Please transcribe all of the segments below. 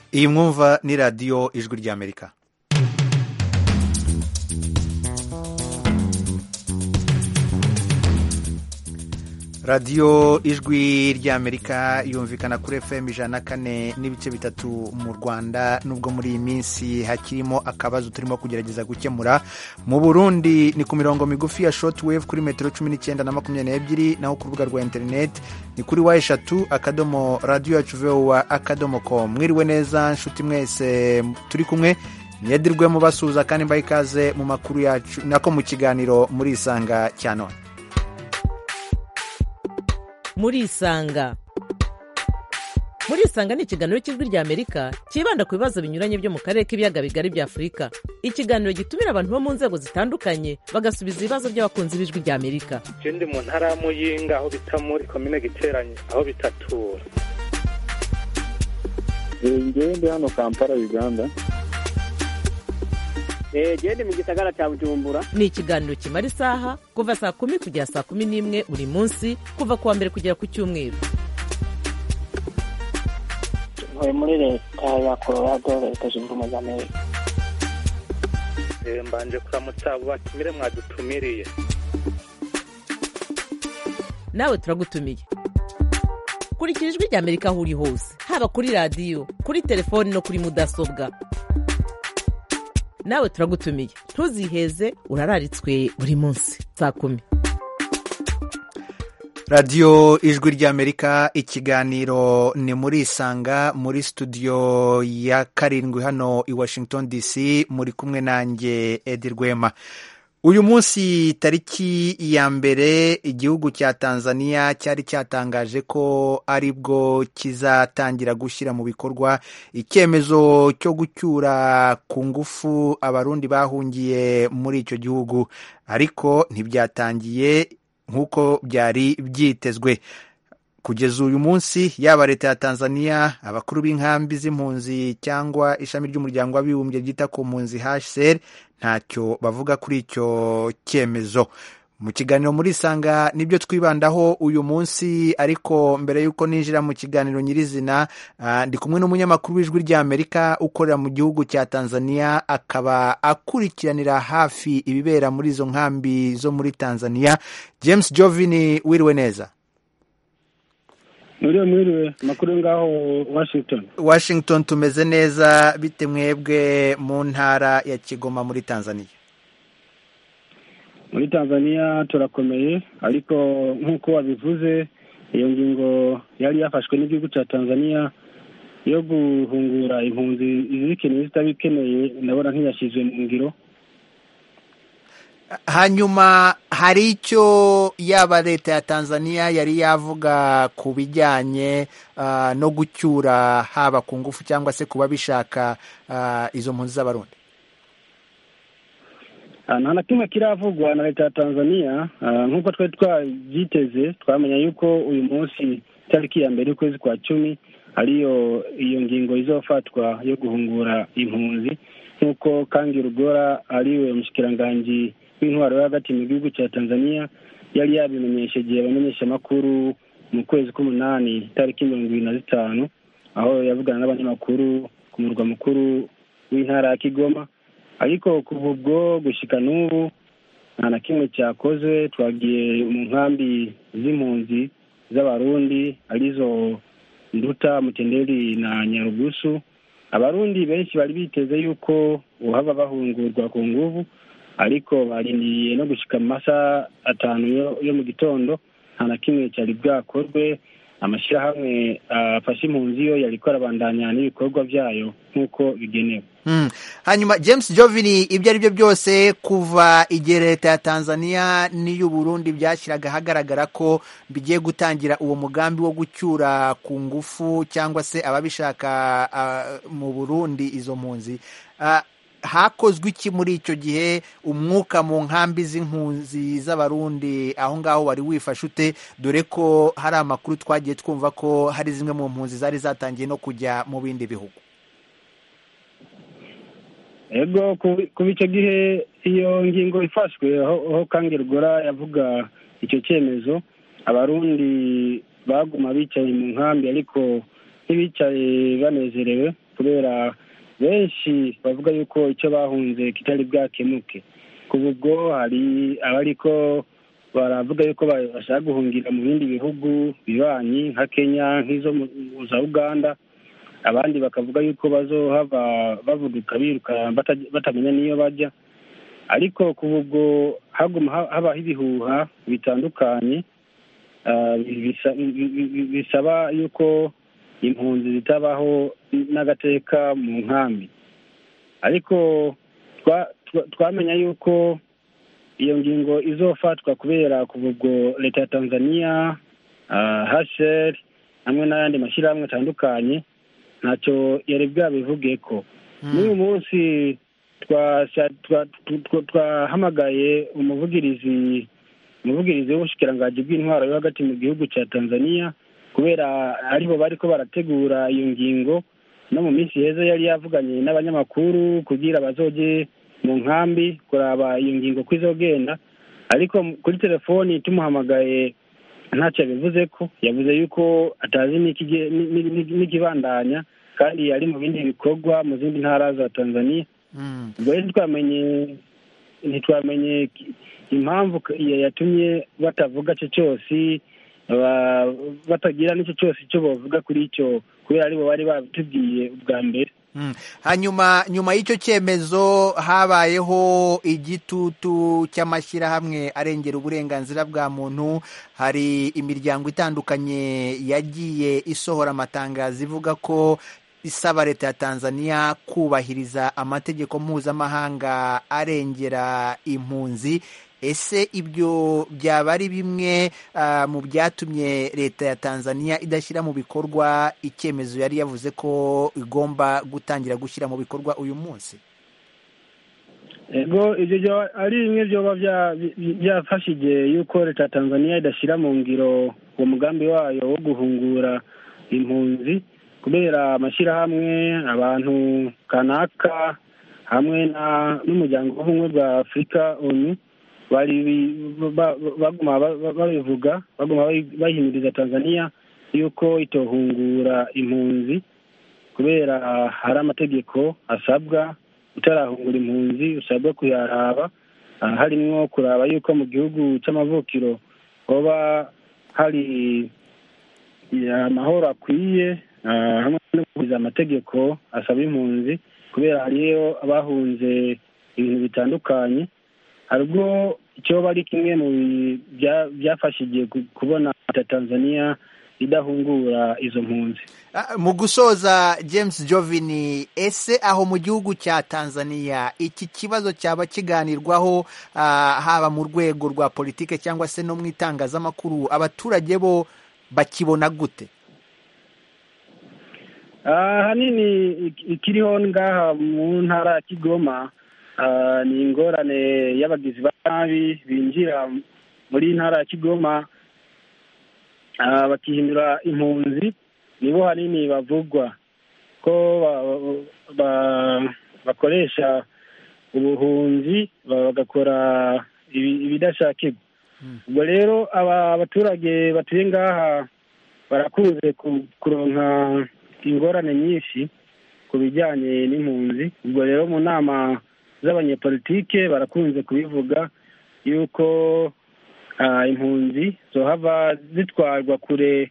iyi mwumva ni radiyo ijwi ry'amerika radiyo ijwi ry'amerika yumvikana kuri fm ijana na kane n'ibice bitatu mu rwanda nubwo muri iyi minsi hakirimo akabazo turimo kugerageza gukemura mu burundi ni ku mirongo migufi ya shortwave kuri metero cumi n'icyenda na makumyabiri n'ebyiri naho ku rubuga rwa interineti ni kuri wa eshatu akadomo radiyo yacu vowa akadomo com mwiriwe neza nshuti mwese turi kumwe mwedirwemo basuhuza kandi mbaha ikaze mu makuru yacu nako mu kiganiro muri isanga cya none muri isanga muri isanga ni ikiganiro cy'ijwi rya amerika cyibanda ku bibazo binyuranye byo mu karere k'ibiyaga bigari bya afurika ikiganiro gitumira abantu bo mu nzego zitandukanye bagasubiza ibibazo by'abakunzi b'ijwi rya amerika je ndi mu ntara ya muyinga aho bita muri komine giteranye aho bitatura ngewe ndi hano kampala uganda genda mu gisagara cya bujumbura ni ikiganiro kimara isaha kuva saa kumi kugera saa kumi n'imwe buri munsi kuva ku wa mbere kugera ku cyumweru ntuye muri leta ya colorado leta zunze ubumwe za amerika Eh, mbanje kuramutsa abo batumire mwadutumiriye nawe turagutumiye kurikira ijwi rya amerika aho uri hose haba kuri radiyo kuri telefoni no kuri mudasobwa nawe turagutumiye ntuziheze urararitswe buri munsi saa kumi radiyo ijwi ry'amerika ikiganiro ni muri isanga muri studio ya karindwi hano i washington dc muri kumwe nanjye edi rwema uyu munsi tariki ya mbere igihugu cya tanzania cyari cyatangaje ko ari bwo kizatangira gushyira mu bikorwa icyemezo cyo gucyura ku ngufu abarundi bahungiye muri icyo gihugu ariko ntibyatangiye nk'uko byari byitezwe kugeza uyu munsi yaba leta ya tanzania abakuru b'inkambi z'impunzi cyangwa ishami ry'umuryango w'abibumbye ryita ku mpunzi hcr ntacyo bavuga kuri icyo cyemezo mu kiganiro muri isanga nibyo twibandaho uyu munsi ariko mbere y'uko ninjira mu kiganiro nyirizina ah, ndi kumwe n'umunyamakuru w'ijwi ry'amerika ukorera mu gihugu cya tanzania akaba akurikiranira hafi ibibera muri izo nkambi zo muri tanzania james jovini wiriwe neza mwiriwe mwiriwe amakuru yo ngaho washington washington tumeze neza bite mwebwe mu ntara ya kigoma muri tanzania muri tanzania turakomeye ariko nk'uko wabivuze iyo ngingo yari yafashwe n'igihugu cya tanzania yo guhungura impunzi izikeneye zitabikeneye ndabona nk'iyashyizwe mu ngiro hanyuma hari icyo yaba leta ya tanzania yari yavuga ku bijyanye ah, no gucyura haba ku ngufu cyangwa se ku babishaka ah, izo mpunzi z'abarundi Ah, nta na kimwe kiravugwa na leta ya tanzania Ah, nk'uko twari twabyiteze twamenya yuko uyu munsi itariki ya mbere y'ukwezi kwa cumi ariyo iyo ngingo izofatwa yo guhungura impunzi nk'uko kangi rugora ariwe mushikiranganji w'intwaro yo hagati mu gihugu cya tanzania yari yabimenyesheje abamenyeshamakuru mu kwezi k'umunani itariki mirongo ibiri na zitanu aho yavugana n'abanyamakuru ku murwa mukuru w'intara ya kigoma ariko kuva ubwo gushyika n'ubu nta na kimwe cyakoze twagiye mu nkambi z'impunzi z'abarundi arizo nduta mutenderi na nyarugusu abarundi benshi bari biteze yuko uhava bahungurwa ku nguvu ariko barindiriye no gushyika mu masaha atanu yo- yo mu gitondo nta na kimwe cyari bwakorwe amashyirahamwe afashe impunzi yo yari arabandanya n'ibikorwa byayo nk'uko bigenewe Mm. hanyuma james jovini ibyo ari byo byose kuva igihe leta ya tanzania n'iy'uburundi byashyiraga ahagaragara ko bigiye gutangira uwo mugambi wo gucyura ku ngufu cyangwa se ababishaka ah, mu burundi izo mpunzi Ah, hakozwe iki muri icyo gihe umwuka mu nkambi z'impunzi z'abarundi aho ngaho wari wifashe ute dore ko hari amakuru twagiye twumva ko hari zimwe mu mpunzi zari zatangiye no kujya mu bindi bihugu ego ku- kuva icyo gihe iyo ngingo ifashwe aho aho kange rugora yavuga icyo cyemezo abarundi baguma bicaye mu nkambi ariko ntibicaye banezerewe kubera benshi bavuga yuko icyo bahunze kitari bwakemuke kuva ubwo hari abariko baravuga yuko bashaka guhungira mu bindi bihugu bibanyi nka kenya nk'izo za uganda abandi bakavuga yuko bazohava bavuduka biruka batamenya n'iyo bajya ariko kuva ubwo haguma habaho ibihuha bitandukanye bisaba yuko impunzi zitabaho n'agateka mu nkambi ariko twamenya yuko iyo ngingo izofatwa kubera kuva ubwo leta ya tanzania hasheri hamwe n'ayandi mashyirahamwe atandukanye ntacyo yari bwabivuge ko n'uyu munsi twahamagaye umuvugirizi umuvugirizi w'ubushikiranganji bw'intwaro yo hagati mu gihugu cya tanzania kubera aribo bari ko barategura iyo ngingo no mu minsi heza yari yavuganye n'abanyamakuru kugira bazoge mu nkambi kuraba iyo ngingo ko izogenda ariko kuri telefoni tumuhamagaye ntacyo yabivuze ko yavuze yuko atazi n'ikibandanya kandi ari mu bindi bikorwa mu zindi ntara za tanzania ubwo rero ntitwamenye ntitwamenye impamvu yatumye batavuga icyo cyose batagira n'icyo cyose icyo bavuga kuri icyo kubera aribo bari babitubwiye ubwa mbere hanyuma nyuma y'icyo cyemezo habayeho igitutu cy'amashyirahamwe arengera uburenganzira bwa muntu hari imiryango itandukanye yagiye isohora amatangazo ivuga ko isaba leta ya tanzania kubahiriza amategeko mpuzamahanga arengera impunzi ese ibyo byaba ari bimwe mu byatumye leta ya tanzania idashyira mu bikorwa icyemezo yari yavuze ko igomba gutangira gushyira mu bikorwa uyu munsi ego ibyo ari bimwe byoba byafashe igihe y'uko leta ya tanzania idashyira mu ngiro uwo mugambi wayo wo guhungura impunzi kubera amashyirahamwe abantu kanaka hamwe n'umuryango w'ubumwe bwa afurika onu bari baguma babivuga baguma bahimiriza tanzania yuko itohungura impunzi kubera hari amategeko asabwa utarahungura impunzi usabwa kuyaraba harimwo kuraba yuko mu gihugu cy'amavukiro hoba hari amahoro akwiye hamwe no kubahiriza amategeko asaba impunzi kubera hariyo abahunze ibintu bitandukanye hari ubwo icyoba ari kimwe mu byafashe igihe kubona leta tanzania idahungura izo mpunzi mu gusoza james jovini ese aho mu gihugu cya tanzania iki kibazo cyaba kiganirwaho haba mu rwego rwa politike cyangwa se no mu itangazamakuru abaturage bo bakibona gute ahanini ikiriho ngaha mu ntara ya kigoma ni ingorane y'abagizi ba nabi binjira muri ntara ya kigoma bakihindura impunzi nibo hanini bavugwa ko bakoresha ubuhunzi bagakora ibidashakirwa ubwo rero aba baturage batuye ngaha barakunze kuronka ingorane nyinshi ku bijyanye n'impunzi ubwo rero mu nama z'abanyepolitike barakunze kubivuga yuko impunzi zohava zitwarwa kure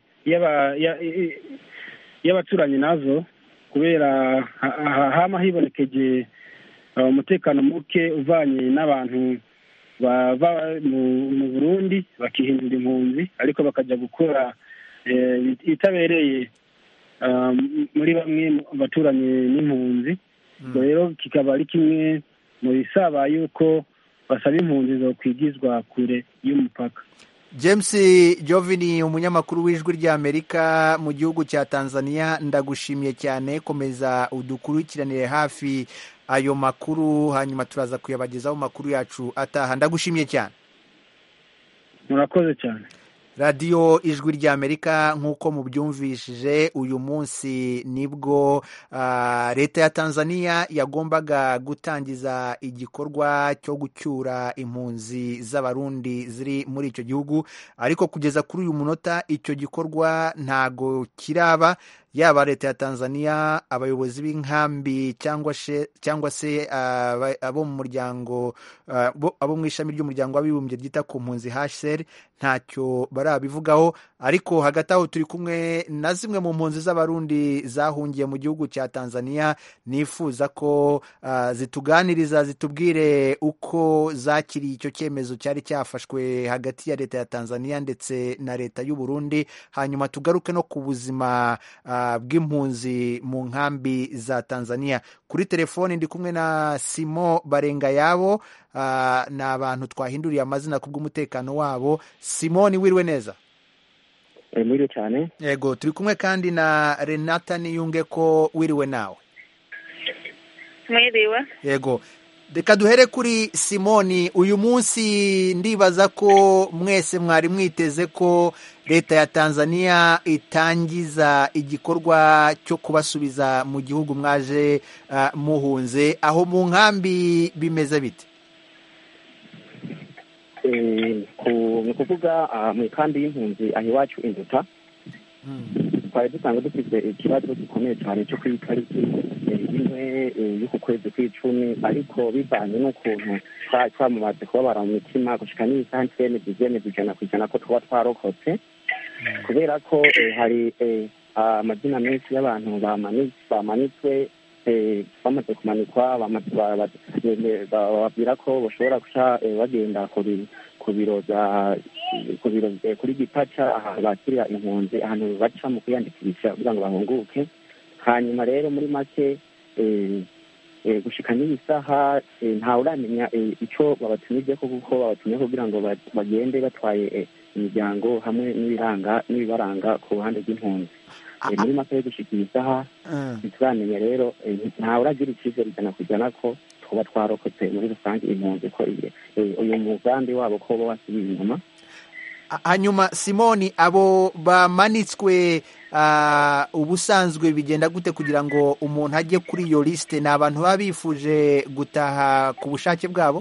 y'abaturanyi nazo kubera hama hibonekeje umutekano muke uvanye n'abantu bava mu burundi bakihindura impunzi ariko bakajya gukora itabereye muri bamwe mu baturanyi n'impunzi ubwo rero kikaba ari kimwe mu bisaba yuko basaba impunzi zo kwigizwa kure y'umupaka james jovini umunyamakuru w'ijwi ry'amerika mu gihugu cya tanzania ndagushimiye cyane komeza udukurikiranire hafi ayo makuru hanyuma turaza kuyabagezaho makuru yacu ataha ndagushimiye cyane murakoze cyane radiyo ijwi ry'amerika nk'uko mubyumvishije uyu munsi nibwo leta ya tanzania yagombaga gutangiza igikorwa cyo gucyura impunzi z'abarundi ziri muri icyo gihugu ariko kugeza kuri uyu munota icyo gikorwa ntago kiraba yaba leta ya tanzania abayobozi b'inkambi cyangwa se cyangwa se aba- abo mu muryango ah, bo- abo mu ishami ry'umuryango w'abibumbye ryita ku mpunzi hsr ntacyo barabivugaho ariko hagati aho turi kumwe na zimwe mu mpunzi z'abarundi zahungiye mu gihugu cya tanzania nifuza ko ah, zituganiriza zitubwire uko zakiriye icyo cyemezo cyari cyafashwe hagati ya leta ya tanzania ndetse na leta y'u Burundi hanyuma tugaruke no ku buzima ah, bw'impunzi mu nkambi za tanzania kuri telefoni ndi kumwe na simo barengayabo ah, ni abantu twahinduriye amazina ku bw'umutekano wabo simoni wiriwe neza mwiriwe cyane yego turi kumwe kandi na renata niyunge ko wiriwe nawe mwiriwe yego reka duhere kuri simoni uyu munsi ndibaza ko mwese mwari mwiteze ko leta ya tanzania itangiza igikorwa cyo kubasubiza mu gihugu mwaje ah, muhunze aho mu nkambi bimeze bite Eh, ku- ni ukuvuga ah, mu ikambi y'impunzi aho iwacu induta twari dusanzwe dufite ikibazo gikomeye cyane cyo ku itariki eh, imwe eh, y'uku kwezi kw'icumi ariko bivanye n'ukuntu twa- twamaze kubabara mu mitima gushika n'isaha ntitwemeza ivyemeza ijana ku ijana ko tuba twarokotse kubera ko eh, hari eh, amazina menshi y'abantu bamani- bamanitswe eh, bamaze kumanikwa bamaze- ba- ba- eh, bababwira ko bashobora guca eh, bagenda ku bi- ku biro bya ku biro eh, kuri gipaca ahantu bakirira impunzi ahantu baca mu kwiyandikisha kugira ngo bahunguke hanyuma rero muri make eh, eh, gushika n'iyi saha eh, ntawe uramenya eh, ico babatumije ko kuko babatumye kugira ngo ba- bagende batwaye eh, imiryango hamwe n'ibiranga n'ibibaranga ku ruhande rw'impunzi Eh, muri make yo gushika iyi saha Mm. ntituramenya rero eh, ntawe uragira icyizere ijana ku ijana ko tuba twarokotse muri rusange impunzi ko iyi- eh, uyu mugambi wabo ko uba wasubiye inyuma hanyuma simoni abo bamanitswe ah, ubusanzwe bigenda gute kugira ngo umuntu ajye kuri iyo lisite ni abantu baba bifuje gutaha ku bushake bwabo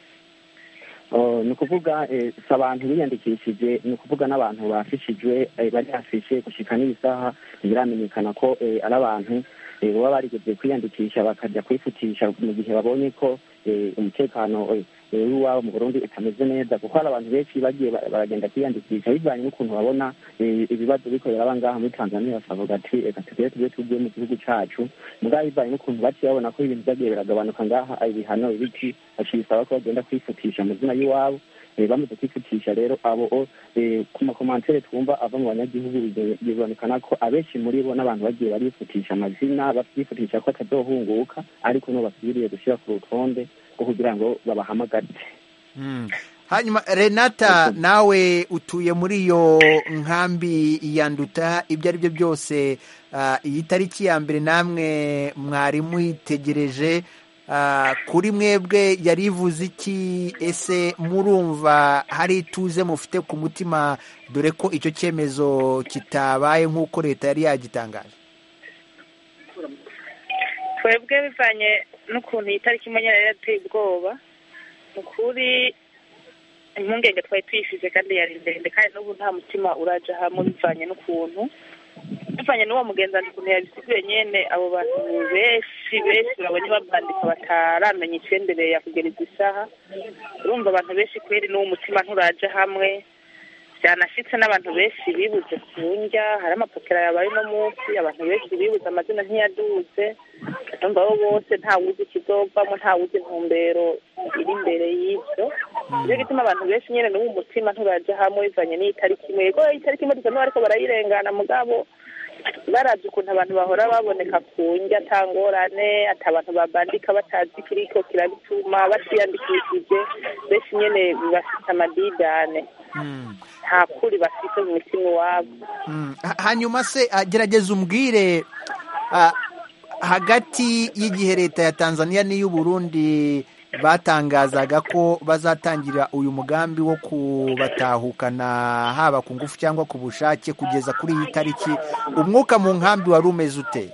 Oh, ni ukuvuga eh, si abantu biyandikishije ni ukuvuga n'abantu bafishijwe eh, bari hafishe gushika n'iyi saha ntibiramenyekana ko eh, ari abantu eh, baba barigeze kwiyandikisha bakajya kwifutisha mu gihe babonye ko eh, umutekano eh, eh, w'iwabo mu burundi utameze neza kuko hari abantu benshi bagiye ba- baragenda kwiyandikisha bivanye n'ukuntu babona eh, ibibazo biko biraba ngaha muri tanzania bakavuga ati reka tugere tujye tuvuye mu gihugu cacu mugabo bivanye n'ukuntu baciye babona ko ibintu vyagiye biragabanuka ngaha ibihano ibiki baciye bisaba ko bagenda kwifutisha amazina y'iwabo Eh, bamaze kwifutisha rero abo eh, ku makomantere twumva ava mu banyagihugu bize- bibonekana ko abenshi muri bo n'abantu bagiye barifutisha amazina bakifutisha ko atazohunguka ariko no basubiriye gushyira ku rutonde rwo kugira ngo babahamagare Mm. hanyuma renata nawe utuye muri iyo nkambi ya nduta ibyo ari byo byose ah, iyi tariki ya mbere namwe mwari muyitegereje ah, kuri mwebwe yari ivuze iki ese murumva hari ituze mufite ku mutima dore ko icyo cyemezo kitabaye nk'uko leta yari yagitangaje twebwe bivanye n'ukuntu iyi tariki imwe nyine yari yateye ubwoba ni ukuri impungenge twari tuyifise kandi yari ndende kandi n'ubu nta mutima uraja hamwe bivanye n'ukuntu bivanye n'uwo mugenzanyi ukuntu yabisiguye nyene abo bantu benshi benshi babonye babandika bataramenya icendereye kugera izi saha urumva abantu benshi kweri n'uwo mutima nturaja hamwe byanashitse n'abantu benshi bibuze ku ndya hari amapokera yabaye uno munsi abantu benshi bibuze amazina ntiyaduze ndumva bo bose ntawuzi ikizovamo ntawuzi intumbero iri imbere y'ivyo nicyo gituma abantu benshi nyene n'uwo mutima nturaja hamwe bivanye n'iyi tariki imwe yego iyi tariki imwe dusa ariko barayirengana mugabo baravye ukuntu abantu bahora baboneka ku ndya ata ngorane ata abantu babandika batazi ikiriko kirabituma batiyandikishije benshi nyene bafite amadidane Mm. nta kuri bafite mu mutima iwabo Mm. Ha- hanyuma se ah, gerageza umbwire ah, hagati y'igihe leta ya tanzania n'iy'u burundi batangazaga ko bazatangira uyu mugambi wo kubatahukana haba ku ngufu cyangwa ku bushake kugeza kuri iyi tariki umwuka mu nkambi wari umeze ute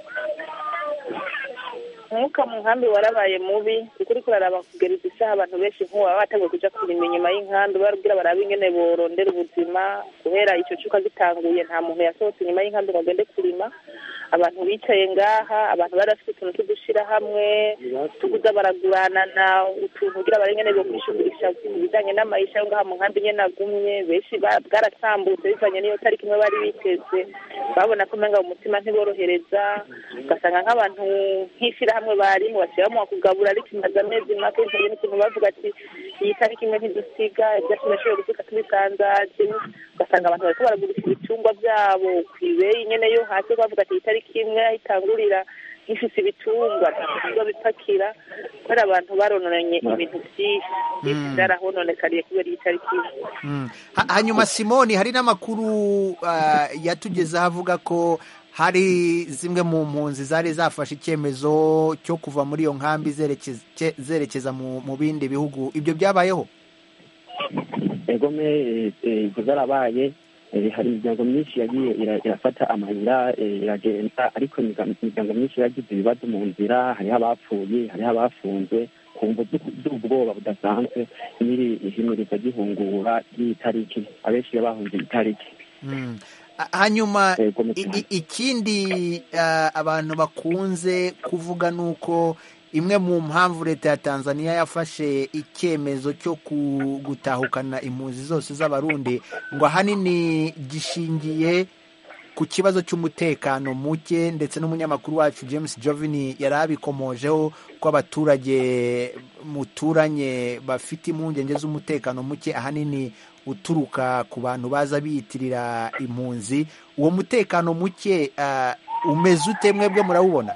umwuka mu nkambi warabaye mubi ukuri kuraraba kugera izi saha abantu benshi nk'ubu baba bateguye kuja kurima inyuma y'inkambi barabwira barabe ingene borondera ubuzima guhera ico cuka gitanguye nta muntu yasohotse inyuma y'inkambi ngo agende kurima abantu bicaye ngaha abantu bari bafite utuntu tw'udushyirahamwe tuguza baraguranana utuntu kugira barengene bo kwishugurisha ibijyanye n'amayisha yo ngaha mu nkambi nyene agumye benshi ba- bwaratambutse bivanye n'iyo tariki imwe bari biteze babona ko umenga mu mutima ntiborohereza ugasanga nk'abantu nk'ishyirahamwe barimo bashyiramo kugabura ariko imaze amezi make bivanye n'ukuntu bavuga ati iyi tariki imwe ntidusiga ibyo tumeshoboye gusiga tubisanzaje ugasanga abantu bariko baragurisha ibitungwa byabo ku ibeyi nyene yo hasi bavuga ati iyi tariki imwe aho itangurira gifise ibitungwa ntabwo bipakira kubera abantu barononanye ibintu byinshi byinshi Mm. byarahononekariye kubera iyi tariki imwe Mm. Ha- hanyuma simoni hari n'amakuru ah, yatugezeho avuga ko hari zimwe mu mpunzi zari zafashe icyemezo cyo kuva muri iyo nkambi zerekeza cye- zerekeza mu mu bindi bihugu ibyo byabayeho egome eh, eh, ibyo zarabaye eh, hari imiryango myinshi yagiye ira- irafata amayira eh, iragenda ariko imiga- imiryango myinshi yagize ibibazo mu nzira hariho abapfuye hariho abafunzwe ku mvo z'uku- z'ubwoba budasanzwe n'iri ihimiriza ry'ihungura ry'itariki abenshi bahunze itariki Mm. Ha- hanyuma Egome i- cyane. i- ikindi ah, abantu bakunze kuvuga ni uko imwe mu mpamvu leta ya tanzania yafashe icyemezo cyo ku- gutahukana impunzi zose z'abarundi ngo ahanini gishingiye ku kibazo cy'umutekano muke ndetse n'umunyamakuru wacu james jovini yari abikomojeho ko abaturage muturanye bafite impungenge z'umutekano muke ahanini uturuka ku bantu baza biyitirira impunzi uwo mutekano muke ah, umeze ute mwebwe murawubona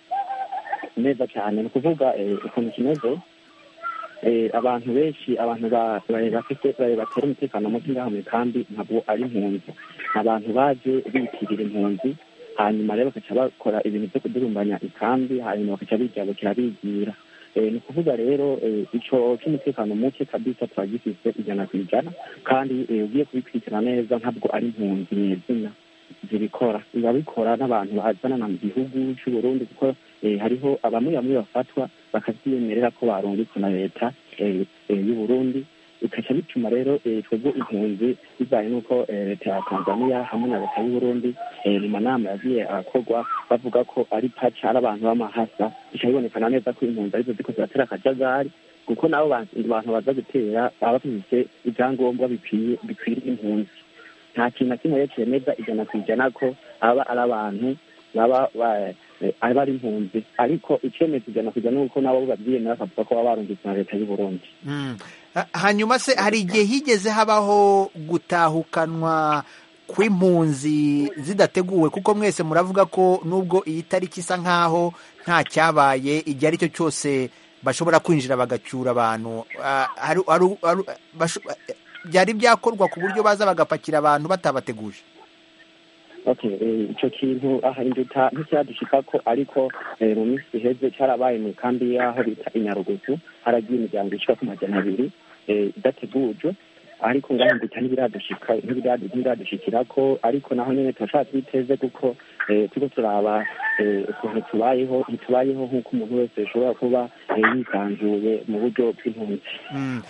neza cyane ni ukuvuga eh, ukuntu kimeze eh, abantu benshi abantu ba- ba- bafite ba- batera umutekano muke ngaha mu kambi ntabwo ari impunzi abantu baje bitirira impunzi hanyuma rero bakaca bakora ibintu byo kudurumbanya ikambi hanyuma bakaca bijabukira bigira Eh, ni ukuvuga rero eh, ico cy'umutekano muke kabisa turagifise ijana ku ijana kandi eh, ugiye kubikurikirana neza ntabwo ari impunzi nyezina zibikora biba bikora n'abantu bazanana mu gihugu cy'u Burundi kuko eh, hariho abamwe bamwe bafatwa bakavyiyemerera ko barungitswe na leta eh, eh, y'u Burundi bikaca bituma rero eh, twebwe impunzi bivanye n'uko eh, leta ya tanzania hamwe na leta y'u Burundi eh, mu manama yagiye arakorwa bavuga ko ari paca ari abantu b'amahasa bica bibonekana neza ko impunzi arizo ziko ziratera akajagari kuko nabo bantu bantu baza gutera baba bafise ibyangombwa bikwiye bikwiriye impunzi nta kintu na kimwe rero cyemeza ijana ku ijana ko aba ari abantu baba ba- eh, aba ari impunzi ariko icemeza ijana ku ijana ni uko nabo babyiyemera bakavuga ko baba barungitswe na leta y'u Burundi Mm. Ha- hanyuma se hari igihe higeze habaho gutahukanwa kw'impunzi zidateguwe kuko mwese muravuga ko nubwo iyi tariki isa nkaho nta cyabaye igihe ari cyo cyose bashobora kwinjira bagacyura abantu Ah, hari- hari- hari- basho- byari byakorwa ku buryo baza bagapakira abantu batabateguje okay eh, ico kintu aha induta nticyadushikako ariko eh, mu minsi iheze cyarabaye mu kambi y'aho bita inyarugusu haragiye imiryango ishika ku majana abiri eh, idategujwe ariko ngaho induta ntibiradushika ntibiradu- ntibiradushikirako ariko naho nyene turashaka twiteze kuko eh, turiko turaba eh, ukuntu tubayeho ntitubayeho nk'uko umuntu wese ashobora kuba eh, yisanzuye mu buryo bw'impunzi Mm.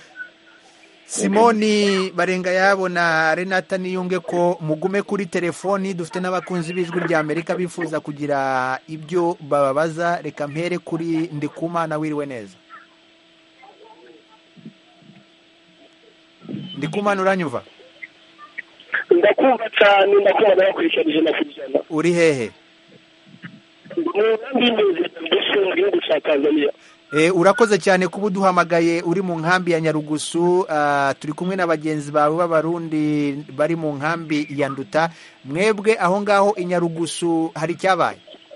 simoni barenga yabo na renata niyunge ko mugume kuri telefoni dufite n'abakunzi b'ijwi rya amerika bifuza kugira ibyo bababaza reka mpere kuri ndikumana wiriwe neza ndikumana uranyumva ndakumva cyane ndakumva nabakurikirana ijana ku ijana uri hehe mu nkambi y'impunzi mbese mu gihugu cya tanzania Eh, urakoze cyane kuba uduhamagaye uri mu nkambi ya nyarugusu ah, turi kumwe na bagenzi bawe b'abarundi bari mu nkambi ya nduta mwebwe aho ngaho i nyarugusu hari icyabaye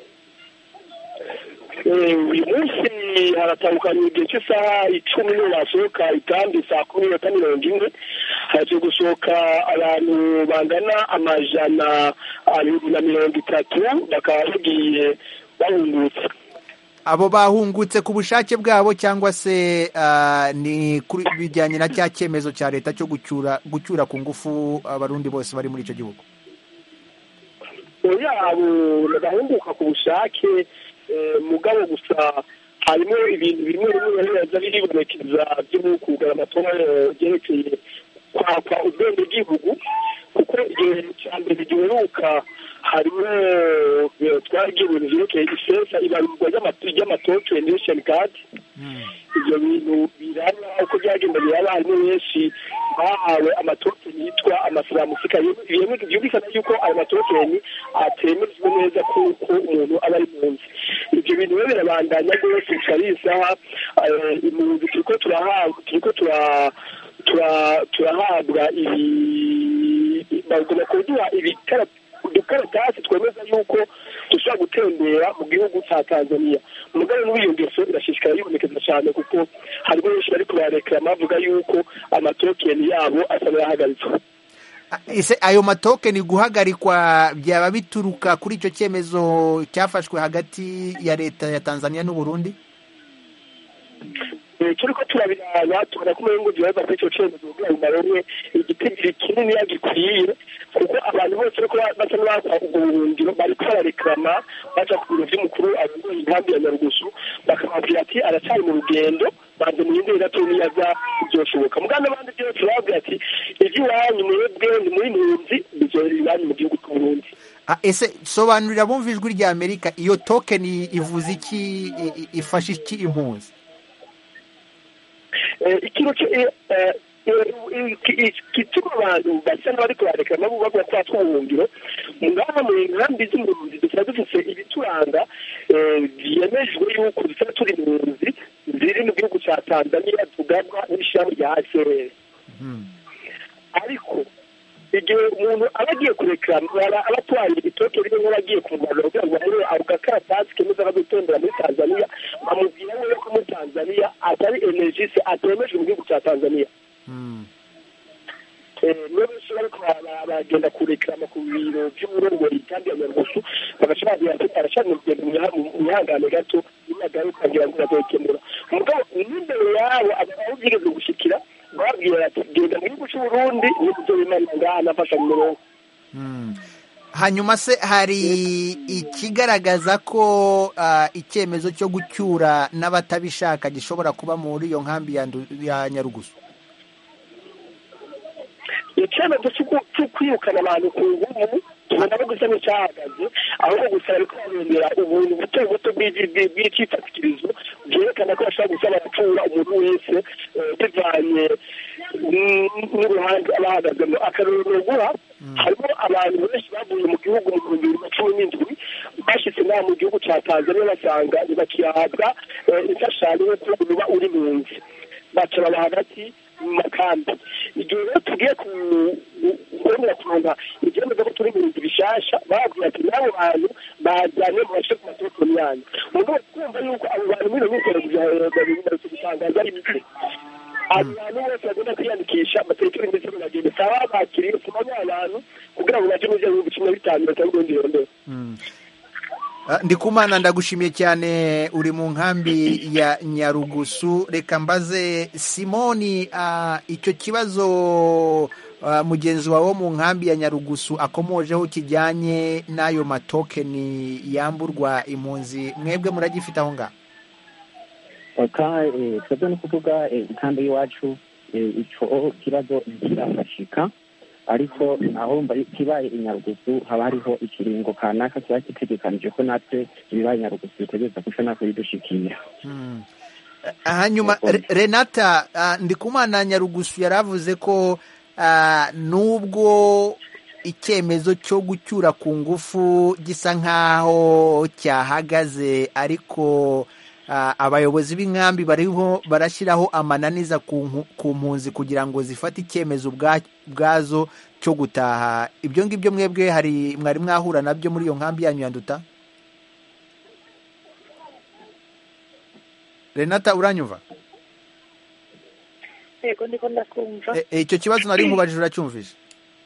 Eh, uyu munsi haratandukanye igihe cy'isaha icumi niyo basohoka itambi saa kumi n'imwe mirongo ine haje gusohoka abantu bangana amajana abiri na mirongo itatu bakaba bagiye bahungutse abo bahungutse ku bushake bwabo cyangwa se ah, ni kuri bijyanye na cya cyemezo cya leta cyo gucyura gucyura ku ngufu abarundi bose bari muri icyo gihugu yabo bahunguka ku bushake eh, mugabo gusa harimo ibintu bimwe bimwe biza biribonekeza byo kugara amatora byerekeye kwakwa ubwenegihugu kuko igihe cya mbere giheruka harimo eh, twaragiye ibintu vyerekeye ifeza ibarurwa ry'ama- ry'amatoke nation card ibyo bintu biraba uko byagenda biraba harimo benshi bahawe amatokeni yitwa amasiramusika byumvikana yuko ayo matokeni atemejwe neza kuko umuntu aba ari mu nzu ibyo bintu rero birabandanya rwose bikaba isaha impunzi turiko turahabwa turiko tura tura- turahabwa ibi bagomba kuduha ibikara udukaratasi twemeza yuko dushobora gutembera mu gihugu cya tanzania umugabo muri iyo ngeso irashishikara yibonekeza cyane kuko harimo benshi bari kubarekera bavuga yuko amatokeni yabo asa n'ayahagaritswe ese ayo matokeni guhagarikwa byaba bituruka kuri icyo cyemezo cyafashwe hagati ya leta ya tanzania n'uburundi Eh, turiko turabiraba tubona ko umengo vyoza kuri ico cemezo kugira ngo baronke igitigiri kininiya gikwiye kuko abantu bose bariko ba- basa n'abakwa ubwo buhungiro bariko barareklama baja ku biro vy'umukuru arongoye inkambi ya nyarugusu bakababwira ati aracari mu rugendo banze muyindire gato niyaza vyoshoboka mugabo n'abandi vyose bababwira ati ivy'iwanyu mwebwe ni muri mpunzi bizohera iwanyu mu gihugu c'uburundi Ah, ese sobanurira bumva ijwi rya amerika iyo tokeni ivuze iki i- i- ifasha iki impunzi Eh, ikintu ki- eh, eh, eh, ki- gituma abantu basa n'abariko bareka nabo bavuga ko batwa ubuhungiro ngaha mu nkambi z'impunzi dusaba dufise ibituranga eh, vyemejwe yuko dusaba turi impunzi ziri mu gihugu ca tanzania tugabwa n'ishirahamwe rya hcr ariko igihe umuntu aba agiye kureklama aba aba atwaye ibitoke rimwe nk'abagiye kumuvana kugira ngo bamuhe ako gakaratasi kemeza ko gutembera muri tanzania bamubwira neza ko muri tanzania atari energise atemejwe mu gihugu cya tanzania niyo benshi bariko bara- baragenda kureklama ku biro vy'uburongoye kandi ya nyarugusu bagaca babwira ati aracana urugendo mu- mu mwihangane gato nimagaruka ngira ngo azokemura mugabo n'imbere yabo aho vyigeze gushikira babwira ati genda mu gihugu c'uburundi nibuzobimana ngaha nafasha mu murongo hanyuma se hari ikigaragaza ko ah, icyemezo cyo gucyura n'abatabishaka gishobora kuba muri iyo nkambi ya Ndu- ya nyarugusu icyemezo cyo- cyo kwirukana abantu ku nguvu tubona ko gusa n'icyahagaze ahubwo gusa bariko barondera ubuntu buto buto bw'igi- bw'i- bw'icyifatikirizo byerekana ko bashobora gusaba gucura umuntu wese eh, bivanye n- n'uruhande aba ahagazemo akarorero guha harimo abantu benshi bavuye mu gihugu mu bihumbi bibiri na cumi n'indwi bashyitse ngaha mu gihugu cya tanzania basanga ntibakihabwa eh, imfashanyo yo kuba uba uri mu nzu baca baba hagati mu makambi igihe rero tugiye kubonera kuronka ibyemezo ko turi mu bintu bishasha bababwira ati n'abo bantu bajyanye mu bace ku matelefoni yanyu mugabo kumva yuko abo bantu muri iyo minsi bari gutangaza ari bike abo bantu bose bagomba kwiyandikisha amaterefoni ndetse baragenda saba bakiriye kumanya abantu kugira ngo baje mu gihugu cumi na bitanu batarundi rondera Ah, ndikumana ndagushimiye cyane uri mu nkambi ya nyarugusu reka mbaze simoni ah, icyo kibazo ah, mugenzi wawe wo mu nkambi ya nyarugusu akomojeho kijyanye n'ayo matokeni yamburwa impunzi mwebwe muragifite aho ngaho aka eh, twebwe ni ukuvuga eh, ikambi y'iwacu eh, ico kibazo ntikirafashika ariko aho mba kibaye i nyarugusu haba hariho ikiringo kanaka kiba gitegekanije ko natwe ibibaye i nyarugusu bitegereza guca natwe bidushikira hanyuma Re- renata ah, ndikumana nyarugusu yari avuze ko ah, nubwo icyemezo cyo gucyura ku ngufu gisa nk'aho cyahagaze ariko ah, abayobozi b'inkambi bariho barashyiraho amananiza ku nku- ku mpunzi kugira ngo zifate icyemezo ubwa- ubwazo cyo gutaha ibyo ngibyo mwebwe hari mwari mwahura nabyo muri iyo nkambi yanyu yanduta renata uranyumva yego ndiko ndakumva E- e, icyo kibazo nari nkubajije uracyumvise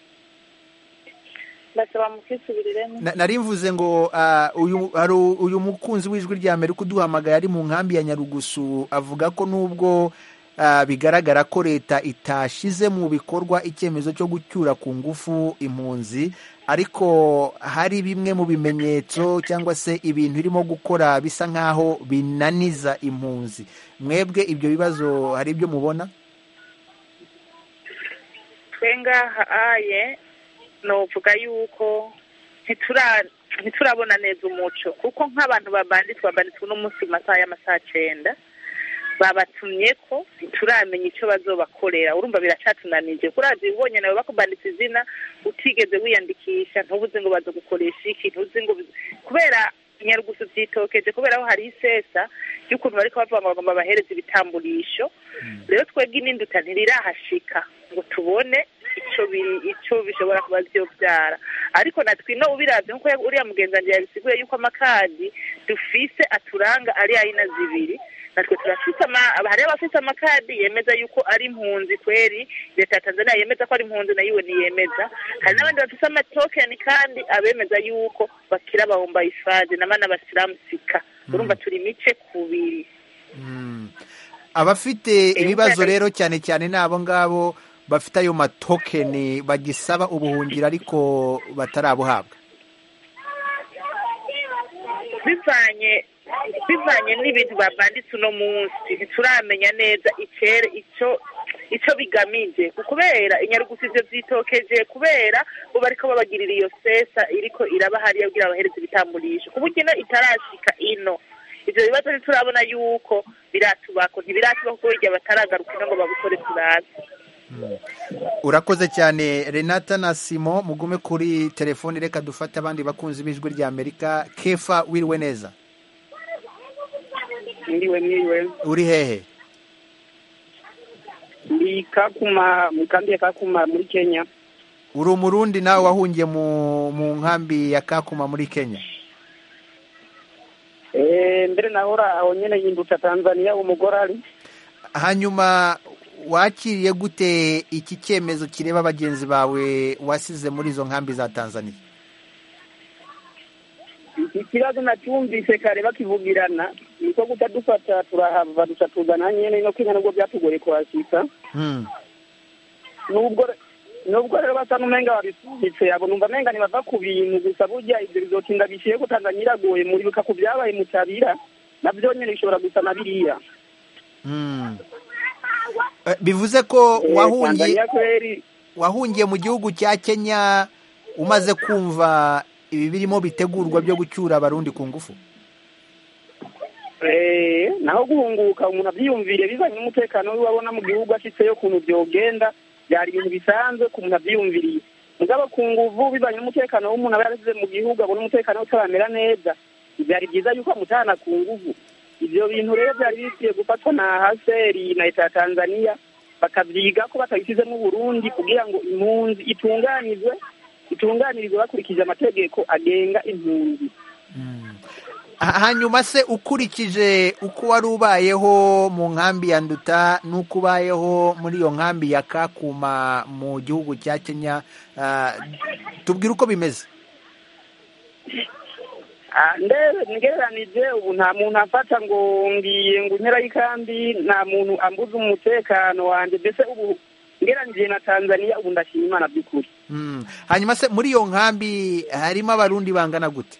ndasaba mukisubiriremo Na- nari mvuze ngo ah, uyu hari uyu mukunzi w'ijwi rya Amerika uduhamagaye ari mu nkambi ya Nyarugusu avuga ko nubwo ah, bigaragara ko leta itashize mu bikorwa icyemezo cyo gucyura ku ngufu impunzi ariko hari bimwe mu bimenyetso cyangwa se ibintu irimo gukora bisa nk'aho binaniza impunzi mwebwe ibyo bibazo hari ibyo mubona twengaha aye novuga yuko ntitura ntiturabona neza umuco kuko nk'abantu babanditswe babanditswe uno munsi mu masaha y'amasaha cenda babatumye ko ntituramenya icyo bazobakorera urumva biracatunanije kurazi ubonye nawe bakubanditse izina utigeze wiyandikisha ntubuze ngo bazogukoresha iki ntuzi ngo bizo- kubera inyarugusu vyitokeje kubera aho hari isesa y'ukuntu bariko bavuga ngo bagomba bahereza ibitamburisho rero twebwe ininduta ntirirahashika ngo tubone ico biri ico bishobora kuba vyovyara ariko natwe ino ubiravye nkuko ya- uriya mugenzi wanje yabisiguye yuko amakadi dufise aturanga ari ayina zibiri natwe turafise ama hariho abafise amakadi yemeza yuko ari impunzi kweri leta ya tanzania yemeza ko ari impunzi nayo iwe ntiyemeza hari n'abandi bafise amatokeni kandi abemeza yuko bakira bahomba ifaze namana basilamusika urumva turi imice kubiri Mm. abafite ibibazo rero cyane cyane ni abo ngabo bafite ayo matokeni bagisaba ubuhungiro ariko batarabuhabwa bivanye bivanye n'ibintu babanditse uno munsi ntituramenya neza icere ico ico bigamije kubera inyarugusi ivyo vyitokeje kubera bo bariko babagirira iyo sesa iriko iraba hariya kugira bahereze ibitamburisho ku buryo ino itarashika ino ivyo bibazo ntiturabona yuko biratubako ntibiratuba kuko birya bataragaruka ino ngo babikore turazi urakoze cyane renata na simo mugume kuri telefoni reka dufate abandi bakunzi b'ijwi rya amerika kefa wiriwe neza Ndiwe mwiwe uri hehe ndi Kakuma mu kambi ya Kakuma muri Kenya. uri umurundi nawe wahungiye mu mu nkambi ya kakuma muri kenya Eh mbere nahora aho nyene yindutsa Tanzania umugore ari hanyuma wakiriye gute iki cyemezo kireba bagenzi bawe wasize muri izo nkambi za tanzania iki kibazo nacyumvise kare bakivugirana niko guca dufata turahava duca tuzana nyene no Kenya nubwo byatugoye kuhashika Hmm. nubwo nubwo rero basa n'umenga babisubitse abo numva menga ntibava ku bintu gusa burya ibyo bizotinda bishiye ko Tanzania iragoye muribuka ku byabaye mu Tabira navyo nyene bishobora gusa na biriya Hmm. Eh, bivuze ko Eh, wahungiye Tanzania kweri wahungiye mu gihugu cya kenya umaze kumva ibi birimo bitegurwa byo gucyura abarundi ku ngufu Eh, naho guhunguka umuntu abyiyumvire bizanye n'umutekano we wabona mu gihugu ashitseyo ukuntu byogenda byari ibintu bisanzwe ku muntu abyiyumviriye mugabo ku nguvu bivanye n'umutekano w'umuntu aba yarasize mu gihugu abona umutekano we utaramera neza byari byiza yuko amutahana ku nguvu ivyo bintu rero byari bikwiye gufatwa na haseri na leta ya tanzania bakavyiga ko batabisizemo uburundi kugira ngo impunzi itunganizwe itunganirizwe bakurikije amategeko agenga impunzi Ha- hanyuma se ukurikije uko wari ubayeho mu nkambi ya nduta n'uko ubayeho muri iyo nkambi ya kakuma mu gihugu cya kenya ah, tubwire uko bimeze Ah, ndebe ngereranije ubu nta muntu afata ngo ngiye ngo impera y'ikambi nta muntu ambuza umutekano wanje mbese ubu ngereranije na tanzania ubu ndashima imana by'ukuri Hmm. hanyuma se muri iyo nkambi harimo abarundi bangana gute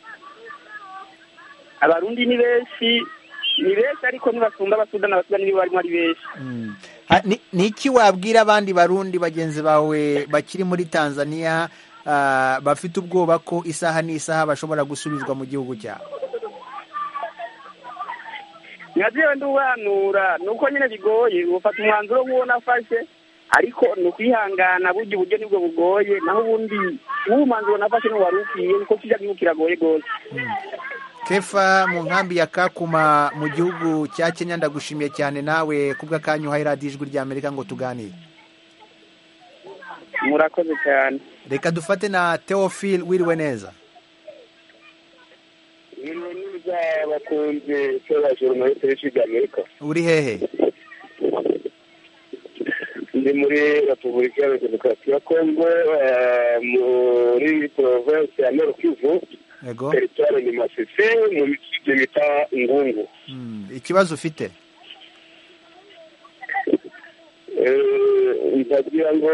abarundi ni benshi ni benshi ariko ntibasumba abasudani abasudani nibo barimo ari benshi Hmm. Ha- ni ni iki wabwira abandi barundi bagenzi bawe bakiri muri tanzania ah, bafite ubwoba ko isaha n'isaha bashobora gusubizwa mu gihugu cyabo nkazewe ndubanura ni uko nyine bigoye ufata umwanzuro nk'uwo nafashe ariko ni ukwihangana burya uburyo nibwo bugoye naho ubundi uwo mwanzuro nafashe n'uwari ukwiye kuko kijya gihugu kiragoye rwose kefa mu nkambi ya kakuma mu gihugu cya kenya ndagushimiye cyane nawe kubw'akanya uhaye radiyo ijwi rya amerika ngo tuganire murakoze cyane reka dufate na teofil wiriwe neza Niriwe neza bakunze cyo journaliste y'ijwi rya Amerika uri hehe ndi muri Repubulika ya Demokarasi ya Kongo eh, muri province ya Nord Kivu yego teritwari ni Masisi mu misigiti bita Ngungu Hmm, ikibazo ufite Eh, ndagira ngo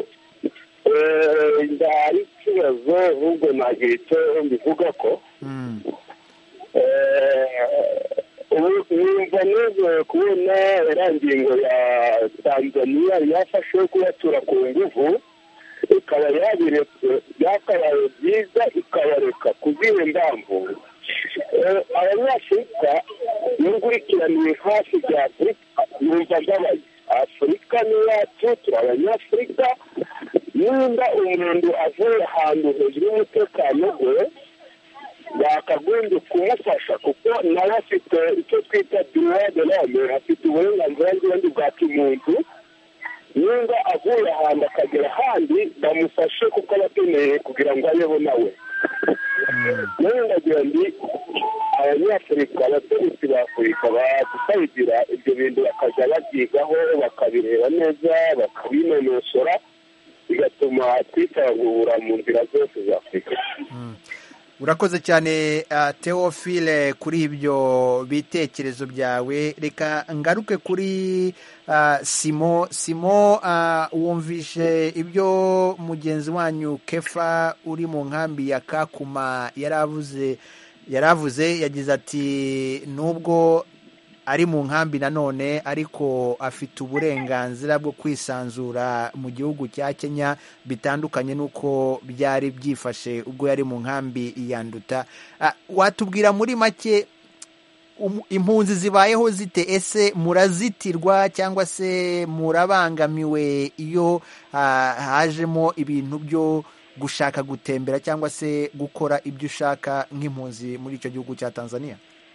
eh, ndahari ikibazo ahubwo nagira icyo mbivuga ko Hmm, Eh, ubu numva numva nezerewe kubona iriya ngingo ya tanzaniya yafashe yo kubatura ku nguvu ikaba yabiretse byakabaye byiza ikabareka ku zihe mpamvu Eh, abanyafurika iyo nkurikiraniye hafi bya afurika numva ndabaye afurika ni yacu turi abanyafurika nimba umuntu avuye ahantu hejuru y'umutekano we bakagombye kumufasha kuko nawe afite icyo twita droit de l'homme afite uburenganzira n'ubundi bwa kimuntu nimba avuye ahantu akagera ahandi bamufashe kuko aba akeneye kugira ngo abeho nawe nawe ndagira ndi abanyafurika abategetsi ba afurika badusayigira ibyo bintu bakajya babyigaho bakabireba neza bakabinonosora bigatuma twitagura mu nzira zose za afurika urakoze cyane uh, teofile kuri ibyo bitekerezo byawe reka ngaruke kuri uh, simo simo uh, wumvishe ibyo mugenzi wanyu kefa uri mu nkambi ya kakuma yaravuze yaravuze yagize ati nubwo ari mu nkambi nanone ariko afite uburenganzira bwo kwisanzura mu gihugu cya kenya bitandukanye n'uko byari byifashe ubwo yari mu nkambi yanduta watubwira muri make impunzi zibayeho zite ese murazitirwa cyangwa se murabangamiwe iyo hajemo ibintu byo gushaka gutembera cyangwa se gukora ibyo ushaka nk'impunzi muri icyo gihugu cya tanzania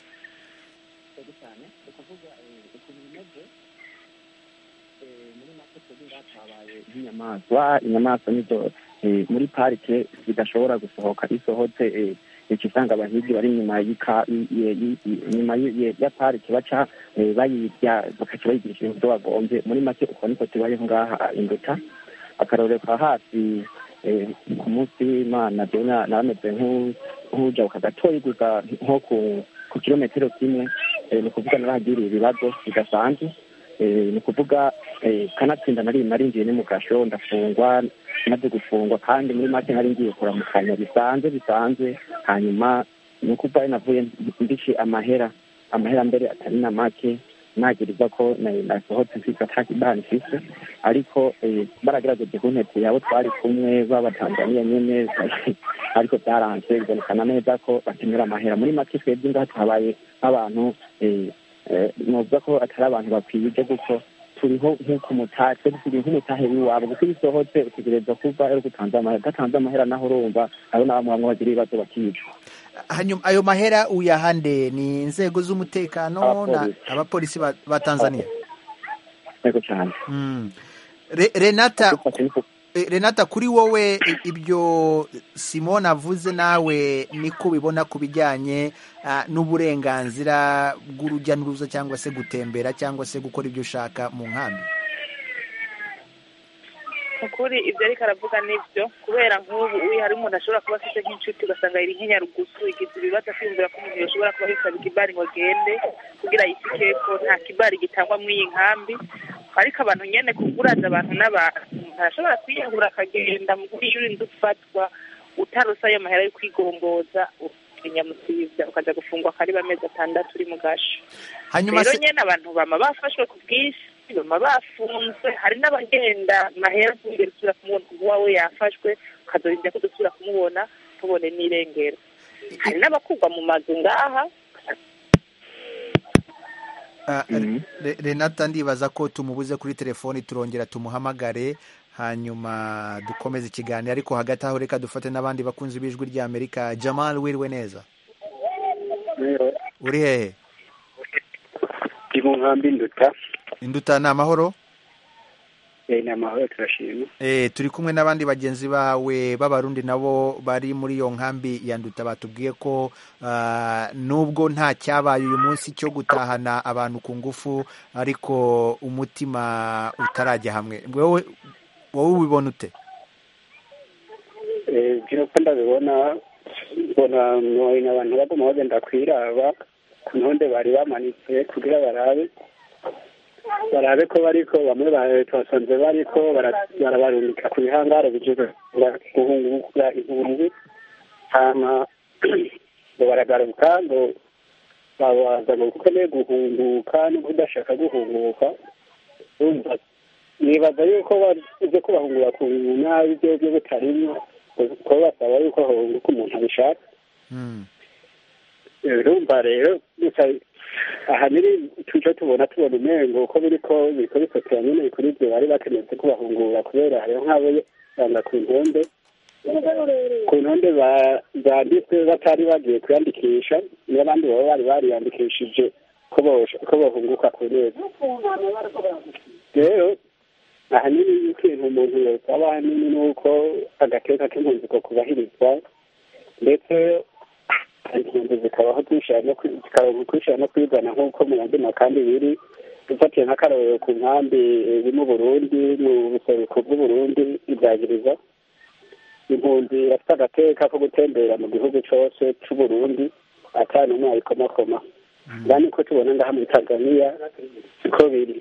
inyamaswa inyamaswa nizo muri parike zidashobora gusohoka isohotse icyo usanga abahigi bari inyuma inyuma ya parike baca bayirya bakaca bayigirisha ibintu byo bagombye muri make uko niko tubayeho ngaha induta akarorero ka hafi ku munsi w'imana jewe narameze nk'ujabuka gatoya gusa nko ku kilometero kimwe ni ukuvuga narahagiriye ibibazo bidasanzwe ni ukuvuga kanatsinda nari narinjiye ni mu gasho ndafungwa maze gufungwa kandi muri make nari ngiye kuramukanya bisanzwe bisanzwe hanyuma ni ukuvuga navuye ndishe amahera amahera mbere atari na make nagiriza ko nasohotse mfite atakibani mfise ariko baragerageje kuntete yabo twari kumwe b'abatanzaniya nyene ariko byaranze bibonekana neza ko bakenera amahera muri make twebwe ngaha tuhabaye nk'abantu novuga ko atari abantu bakwije kuko turiho nk'uko umutahe turi nk'umutahe w'iwabo kuko iyo usohotse utegereza kuva ari utanze amahera udatanze amahera naho urumva abo ni bamwe bamwe bagira ibibazo bakicwa hanyuma ayo mahera uyahande ni inzego z'umutekano abapolisi ba tanzania yego cyane renata renata kuri wowe ibyo simone avuze nawe niko ubibona ku bijyanye n'uburenganzira bw'urujya n'uruza cyangwa se gutembera cyangwa se gukora ibyo ushaka mu nkambi ukuri ibyo ariko aravuga nibyo kubera nk'ubu uyu hari umuntu ashobora kuba afite nk'inshuti ugasanga iri nk'inyarugusu igize ibibazo akiyumvira ko umuntu yashobora kuba yisaba ikibari ngo agende kugira yisike ko nta kibari gitangwa muri iyi nkambi ariko abantu nyine kuguraza abantu n'abantu umuntu arashobora kwiyahura akagenda mu gihe urinda ufatwa utarusa ayo mahera yo kwigomboza nyamusibya ukajya gufungwa akariba amezi atandatu uri mu gasho rero nyine abantu bama bafashwe ku bwinshi bama bafunzwe hari n'abagenda mahera ntugere usubira kumubona kuko uwawe yafashwe ukazorinda ko dusubira kumubona tubone n'irengero hari n'abakugwa mu mazu ngaha renata ndibaza ko tumubuze kuri telefoni turongera tumuhamagare hanyuma dukomeze ikiganiro ariko hagati aho reka dufate n'abandi bakunzi b'ijwi ry'amerika jamal wiriwe neza uri hehe ndi mu nkambi induta induta ni amahoro ni amahoro turashima turi kumwe n'abandi bagenzi bawe b'abarundi nabo bari muri iyo nkambi ya nduta batubwiye ko nubwo nta cyabaye uyu munsi cyo gutahana abantu ku ngufu ariko umutima utarajya hamwe wowe wowe ubibona ute ibyo uko ndabibona mbona abantu bagomba bagenda kwiraba ku ntonde bari bamanitse kugira barabe barabe ko bariko bamwe twasanze bariko barabarungika ku bihangare bijejwe guhungura impunzi hama ngo baragaruka ngo babaza ngo ukeneye guhunguka no kudashaka guhunguka urumva nibaza yuko baje kubahungura ku nabi byo byo butarimwo kuko basaba yuko hahunguka umuntu abishaka urumva rero gusa ahanini tuco tubona tubona umengo uko biriko biriko bifatira nyene kuri ivyo bari bakeneye kubahungura kubera hariho nk'abo banga ku ntonde ku ntonde banditswe batari bagiye kwiyandikisha n'abandi baba bari bariyandikishije ko bahunguka ku neza rero ahanini ikintu umuntu yosaba ahanini ni uko agateka k'impunzi ko kubahirizwa ndetse impunzi zikabaho zikaronka kwishira no kwigana nk'uko mu yandi makambi biri dufatiye nk'akarorero ku nkambi iri mu burundi mu buseruko bw'uburundi ibyagiriza impunzi irafite agateka ko gutembera mu gihugu cyose c'uburundi ata n'umwe ayikomakoma kandi ko tubona ngaha muri tanzania siko biri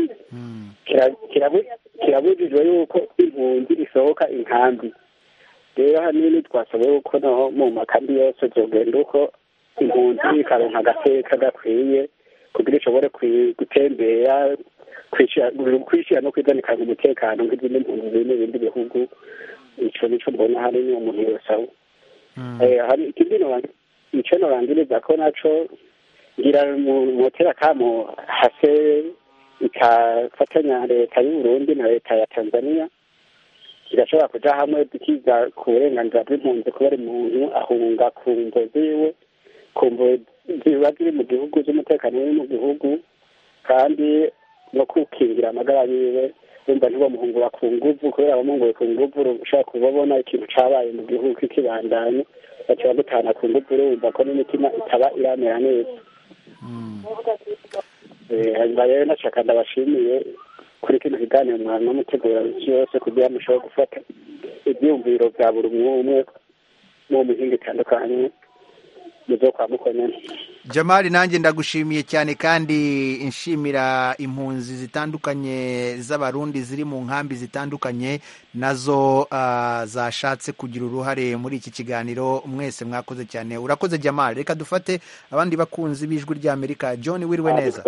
kirabujijwe yuko impunzi isohoka inkambi rero hanini twasaba yuko naho mu makambi yose zogenda uko impunzi ikaronka agateka gakwiye kugira ishobore gutembera kwishyira no kwizanikanya umutekano nk'izindi mpunzi ziri mu bindi bihugu ico nico mbona hanini umuntu yosaba ikindi ico norangiriza ko naco ngira motera kamo hase ikafatanya leta y'uburundi na leta ya tanzania zigashobora kuja hamwe zikiga ku burenganzira bw'impunzi kubera umuntu ahunga ku mvo ziwe ku mvo ziba ziri mu gihugu z'umutekano uri mu gihugu kandi no kukingira amagara yiwe wumva ntibamuhungura ku nguvu kubera abamuhunguye ku nguvu ushobora kubabona ikintu cabaye mu gihugu k'ikibandanye baca bagutana ku nguvu urumva ko n'imitima itaba iramera neza hanyuma rero nashaka ndabashimiye kuri kino kiganiro mwana mutegura isi yose kugira ngo mushobore gufata ibyiyumviro bya buri umwe umwe mu mihinga itandukanye muzo kwa mukonyene jamali nanjye ndagushimiye cyane kandi nshimira impunzi zitandukanye z'abarundi ziri mu nkambi zitandukanye nazo uh, zashatse kugira uruhare muri iki kiganiro mwese mwakoze cyane urakoze jamali reka dufate abandi bakunzi b'ijwi ry'amerika john wiriwe neza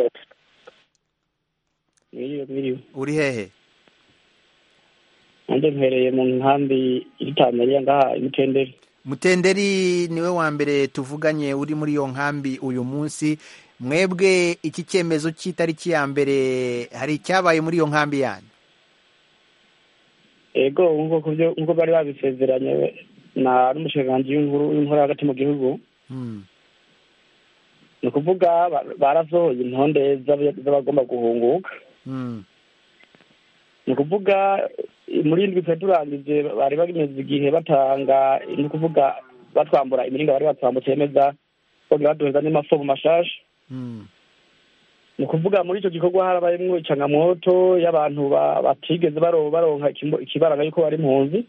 uri hehe nanjye mpereye mu nkambi iri tanzania ngaha imutenderi mutenderi niwe wa mbere tuvuganye uri muri iyo nkambi uyu munsi mwebwe iki cyemezo cy'itariki ya mbere hari icyabaye muri iyo nkambi yanyu ego nk'uko bari babisezeranye na n'umushikiranganji w'inkuru hagati mu gihugu ni ukuvuga barasohoye intonde z'abagomba guhunguka ni ukuvuga muri indwi twe turangije bari bameze igihe batanga ni ukuvuga batwambura imiringa bari batwambutse yemeza bongera baduheza n'amafomu mashasha ni ukuvuga muri icyo gikorwa harabayemwo icangamoto y'abantu batigeze baronka ikibaranga yuko bari impunzi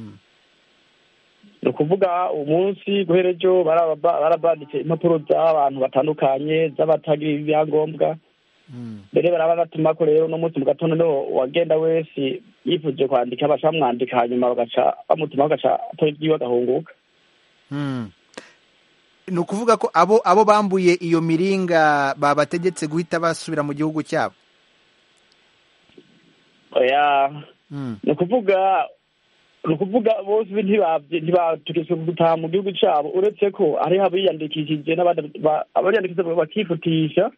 ni ukuvuga umunsi guhera ejo barabanditse impapuro z'abantu batandukanye z'abatagira ibyangombwa mbere baraba batuma ko rero uno munsi mu gatondo niho wagenda wese yifuje kwandika baca bamwandika hanyuma bagaca bamutuma bagaca atora ibyiwe agahunguka ni ukuvuga ko abo abo bambuye iyo miringa babategetse guhita basubira mu gihugu cyabo oya ni ukuvuga ni ukuvuga bose ntibategetswe gutaha mu gihugu cyabo uretse ko hariho abiyandikishije abiyandikishije bakifutisha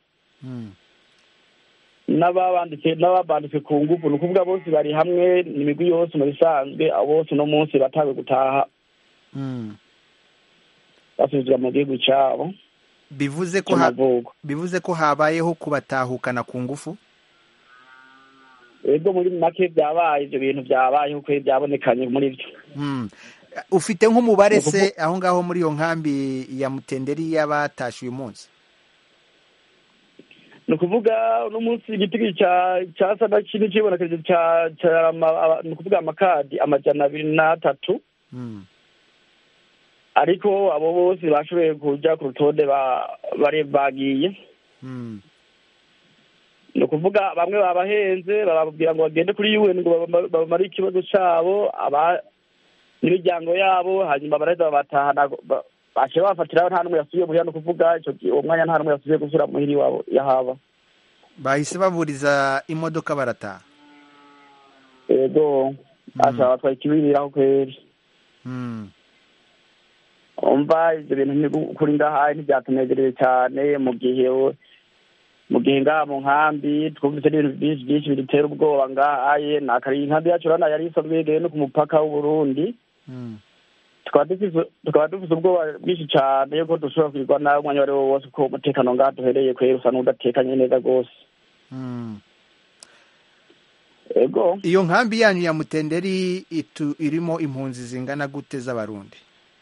n'ababanditse n'ababanditse ku ngufu ni ukuvuga bose bari hamwe imigwi yose mu bisanzwe abo bose uno munsi batawe gutaha basubizwa mu gihugu cyabo bivuze ko bivuze ko habayeho kubatahukana ku ngufu ego muri make byabaye ibyo bintu byabayeho uko byabonekanye muri byo ufite nk'umubare se aho ngaho muri iyo nkambi ya mutenderi y'abatashe uyu munsi ni ukuvuga uno munsi igiti cyasa na kimwe kibonekeje ni ukuvuga amakadi amajana abiri n'atatu ariko abo bose bashoboye kujya ku rutonde bari bagiye ni ukuvuga bamwe babahenze bababwira ngo bagende kuri un ngo bamare ikibazo cyabo n'imiryango yabo hanyuma baraheza babatahana baciye bafatiraho nta n'umwe yasubiye muhira no kuvuga ico gihe uwo mwanya nta n'umwe yasubiye gusubira muhira iwabo yahaba bahise baburiza imodoka barataha yego aca batwaye ikibiriraho kweri Mm. umva ivyo bintu ni kuri ngahaye ntivyatunezerewe cyane mu gihe mu gihe ngaha mu nkambi twumvise n'ibintu byinshi byinshi bidutera ubwoba ngahaye nakari inkambi yacu urabona yari isanzwe yegeye no ku mupaka w'uburundi Mm. tukaba dufise tukaba dufise ubwoba bwinshi cyane yuko dushobora kwirwa nawe umwanya uwo ari wo wose uko umutekano ngaha duhereye kwera usa n'udatekanye neza rwose Mm. ego iyo nkambi yanyu ya mutenderi itu irimo impunzi zingana gute z'abarundi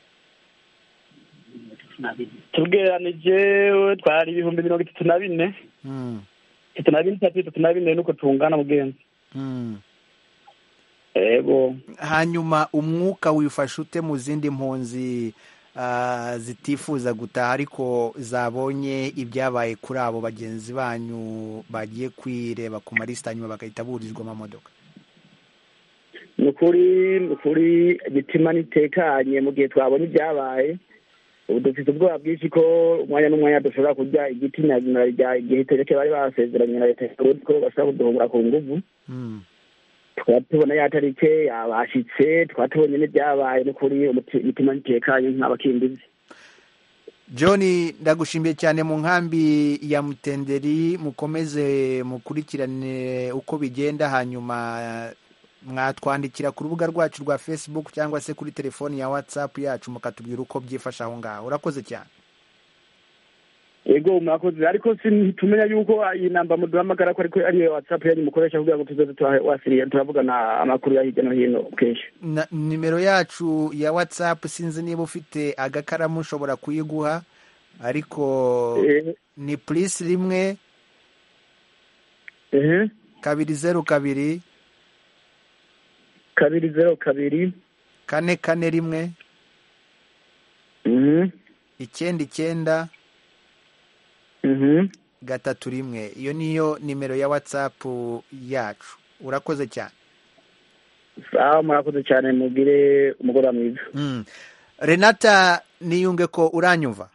tugereranije twari ibihumbi mirongo itatu na bine Mm. itatu na bine itatu itatu na bine nuko tungana mugenzi Mm. ego hanyuma umwuka wifashe ute mu zindi mpunzi ah, zitifuza gutaha ariko zabonye ibyabaye kuri abo bagenzi banyu bagiye kwireba ku malisita hanyuma bagahita burizwa amamodoka ni ukuri ni ukuri imitima nitekanye mu gihe twabonye ibyabaye ubu dufite ubwoba bwinshi ko umwanya n'umwanya dushobora kurya igiti nyazina rya igihe tereke bari basezeranye na leta y'uburundi ko bashobora kuduhungura ku nguvu Mm. tukaba tubona ya tarike yabashitse tukaba tubonye n'ibyabaye ni ukuri umuti- imitima nitekanye nk'abakimbizi john ndagushimiye cyane mu nkambi ya mutenderi mukomeze mukurikirane uko bigenda hanyuma mwatwandikira ku rubuga rwacu rwa facebook cyangwa se kuri telefoni ya whatsapp yacu mukatubwira uko byifashe aho ngaho urakoze cyane ego mwakoze ariko tumenya yuko iyi namba muduhamagara ko ariko ariyo whatsapp yanyu mukoresha kugira ngo tuzoze tuwasiriye turavugana amakuru ya hirya no hino kenshi na nimero yacu ya whatsapp sinzi niba ufite agakaramu ushobora kuyiguha ariko Eh. ni plus rimwe ehe kabiri zeru kabiri kabiri zero kabiri kane kane rimwe mhm icyenda icyenda mhm gatatu rimwe iyo niyo nimero ya whatsapp yacu urakoze cyane sawa murakoze cyane mugire umugoroba mwiza mm. renata niyunge ko uranyumva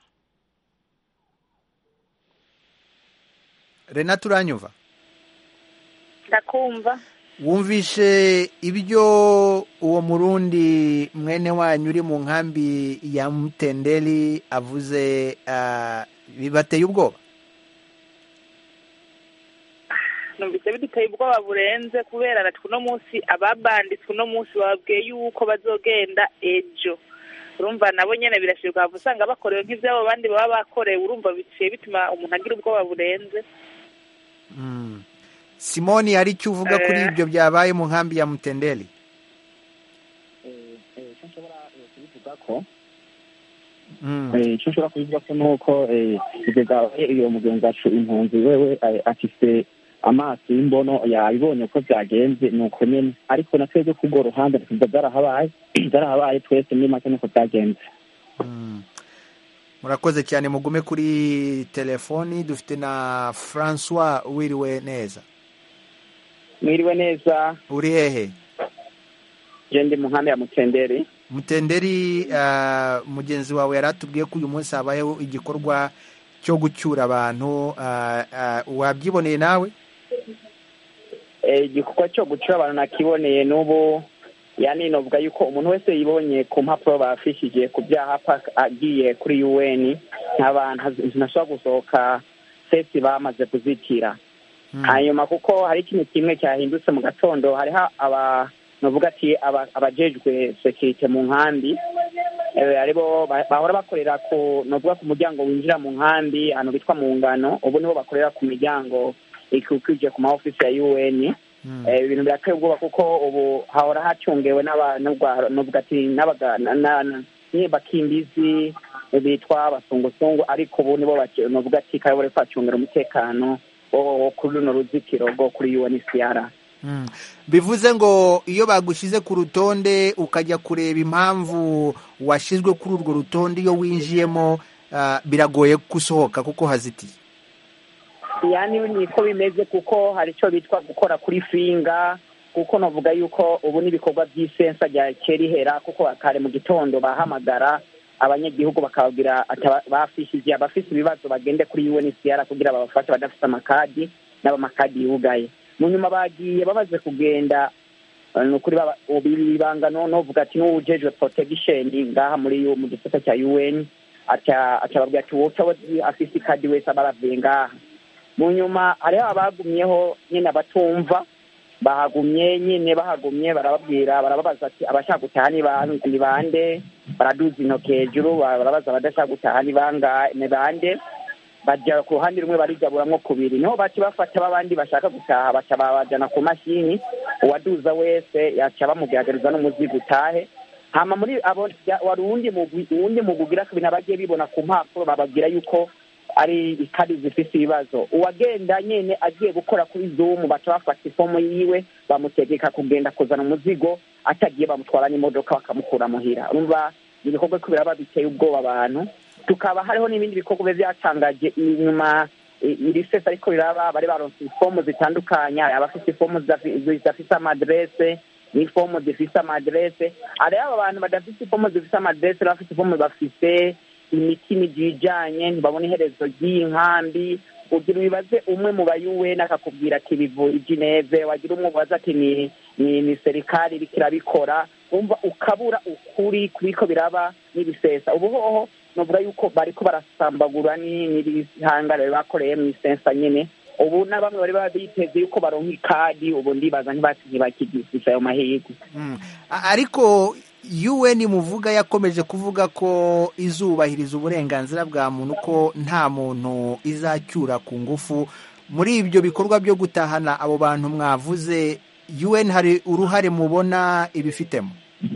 renata uranyumva ndakumva wumvishe ibyo uwo murundi mwene wanyu uri mu nkambi ya mutenderi avuze ah, bibateye ubwoba numvise biduteye ubwoba burenze kubera natwe uno munsi ababanditswe uno munsi bababwiye yuko bazogenda ejo urumva nabo nyene birashirwa hava usanga bakorewe nk'ivyabo bandi baba bakorewe urumva biciye bituma umuntu agira ubwoba burenze Mm. simoni hari icyo uvuga kuri Eh. ibyo byabaye mu nkambi ya mutenderi icyo nshobora eh, kubivuga ko Mm. eh, icyo nshobora kubivuga ko ni uko eh, ibyo byabaye iyo mugenzi wacu impunzi wewe eh, afise amaso y'imbono yabibonye ko byagenze ni uko nyene ariko na twebwe kubwo ruhande tuvuga byarahabaye byarahabaye twese muri make nuko byagenze Mm. murakoze cyane mugume kuri telefoni dufite na francois wiriwe neza mwiriwe neza uri hehe je ndi mu nkambi ya mutenderi mutenderi ah, mugenzi wawe yari atubwiye ko uyu munsi habayeho igikorwa cyo gucyura abantu ah, ah, wabyiboneye nawe Eh, igikorwa cyo gucura abantu nakiboneye n'ubu yani novuga yuko umuntu wese yibonye ku mpapuro bafishije ku byaha paka agiye kuri un nk'abantu ntashobora gusohoka sesi bamaze kuzitira hanyuma kuko hari ikintu kimwe cyahindutse mu gatondo hariho aba novuga ati aba- abajejwe sekirite mu nkambi eh, aribo ba- bahora bakorera ku novuga ku muryango winjira mu nkambi ahantu bitwa mu ngano ubu nibo bakorera ku miryango ikikije ku ma ofisi ya un Eh, ibintu birateye ubwoba kuko ubu hahora hacungewe n'abantu novuga ati n'abaga- na- na- na- nyine bakimbizi bitwa abasungusungu ariko ubu nibo bake- novuga ati kare bari kwacungira umutekano wo wo kuri runo ruzitiro rwo kuri UNHCR Mm. bivuze ngo iyo bagushyize ku rutonde ukajya kureba impamvu washyizwe kuri urwo rutonde iyo winjiyemo ah, biragoye gusohoka kuko hazitiye yani niko bimeze kuko hari icyo bitwa gukora kuri finga kuko navuga yuko ubu n'ibikorwa by'isensa rya kerihera kuko kare mu gitondo bahamagara abanyagihugu bakababwira ati aba- bafishije abafise ibibazo bagende kuri UNHCR kugira babafashe badafite amakadi n'abamakadi yugaye mu nyuma bagiye bamaze kugenda eh, ni ukuri baba- bibanga no novuga ati n'uwujejwe protection ngaha muri U- mu gisata cya UN aca acababwira ati wowe utabazi afise ikadi wese aba aravuye ngaha mu nyuma hariho abagumyeho nyine abatumva bahagumye nyine bahagumye barababwira barababaza ati abashaka gutaha ni ba- ni bande baraduza intoki hejuru barabaza abadashaka gutaha ni banga ni bande bajya ku ruhande rumwe barigaburamwo kubiri niho baca bafata b'abandi bashaka gutaha baca babajana ku mashini uwaduza wese yaca bamugaragariza n'umuzigo utahe hama muri abo ya- wari uwundi mugwi uwundi mugwi ugira kabiri nabagiye bibona ku mpapuro bababwira yuko ari ikadi zifise ibibazo uwagenda nyene agiye gukora kuri zoom baca bafata ifomo yiwe bamutegeka kugenda kuzana umuzigo atagiye bamutwara n'imodoka bakamukura muhira urumva ni ibikorwa ko biraba biteye ubwoba abantu tukaba hariho n'ibindi bikorwa biba byatangaje inyuma i- iri sesa ariko riraba bari baronse ifomu zitandukanye hari abafite ifomu zidafi- zidafise amaderese n'ifomu zifise amaderese hariho aba bantu badafite ifomu zifise amaderese n'abafite ifomu bafise imitima ijijanye ntibabona iherezo ry'iyi nkambi ugira ubibaze umwe mu bayuweni akakubwira ati bivu ijineve wagira umwe ubaza ati ni ni ni serikali iriko irabikora wumva ukabura ukuri kubiko biraba n'ibisesa ubu hoho novuga yuko bariko barasambagura ni- n'ibihangare bakoreye mu isensa nyene ubu na bamwe bari baba biteze yuko baronka ikadi ubu ndibaza ntibasi ntibakigifise ayo mahirwe Mm. A- ariko UN muvuga yakomeje kuvuga ko izubahiriza uburenganzira bwa muntu ko nta muntu izacyura ku ngufu muri ibyo bikorwa byo gutahana abo bantu mwavuze UN hari uruhare mubona ibifitemo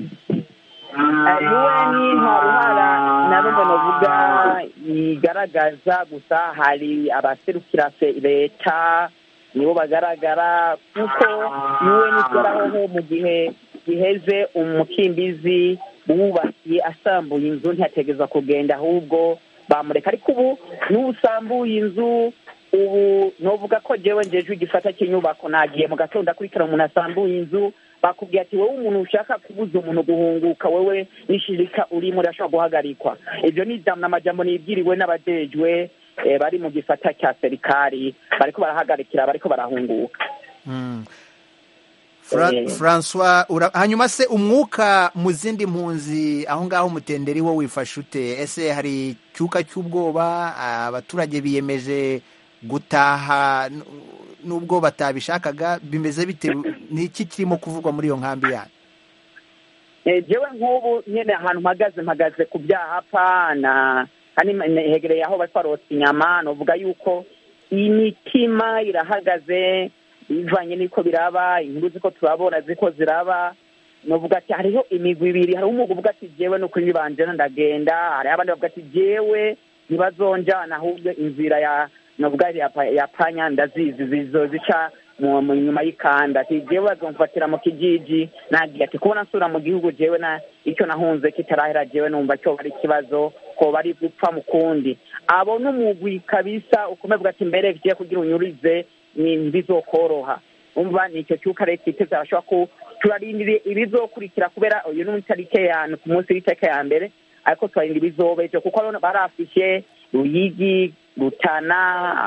UN nta ruhara na rumwe novuga igaragaza gusa hari abaserukira fe- leta nibo bagaragara kuko UN ishyiraho mu gihe giheze umukimbizi wubakiye asambuye inzu ntiyategeza kugenda ahubwo bamureka ariko ubu n'usambuye inzu ubu novuga ko jewe njejwe igisata cy'inyubako nagiye mu gatondo akurikira umuntu asambuye inzu bakubwira ati wowe umuntu ushaka kubuza umuntu guhunguka wewe n'ishirika urimo urashobora guhagarikwa ibyo ni ijambo n'amajambo nibwiriwe n'abajejwe eh, bari mu gisata cya serikali bariko barahagarikira bariko barahunguka Mm. Fra- Eh. Francois ura- hanyuma se umwuka mu zindi mpunzi aho ngaho mutenderi wo wifashe ute ese hari icyuka cy'ubwoba abaturage biyemeje gutaha n- nubwo batabishakaga bimeze bite n'iki kirimo kuvugwa muri iyo nkambi yanyu Eh, jewe nk'ubu nyene ahantu mpagaze mpagaze ku byahapa na kandi hegereye aho bariko barotsa inyama novuga yuko imitima irahagaze bivanye n'iko biraba inkuru ziko turabona ziko ziraba novuga ati hariho imigwi ibiri hariho umugwi uvuga ati jewe nukuri nibanjena ndagenda hariho abandi bavuga ati jewe ntibazonjana ahubwo inzira ya novuga ya, pa- ya panya ndazizi zizozica mu mu- nyuma y'ikanda ati jewe bazomfatira mu kijiji nagiye ati kubona nsura mu gihugu jewe na icyo nahunze kitarahera jewe numva cyo bari ikibazo ko bari gupfa mu kundi abo n'umugwi kabisa ukomeye bwa ati mbere vigiye kugira unyurize ni bizokoroha umva ni icyo cyuka leta iteze arashobora ku turarindiriye ibizokurikira kubera uyu ni itarike ya ku munsi w'itarike ya mbere ariko turarinda ibizoba ejo kuko urabona barafishe ruyigi rutana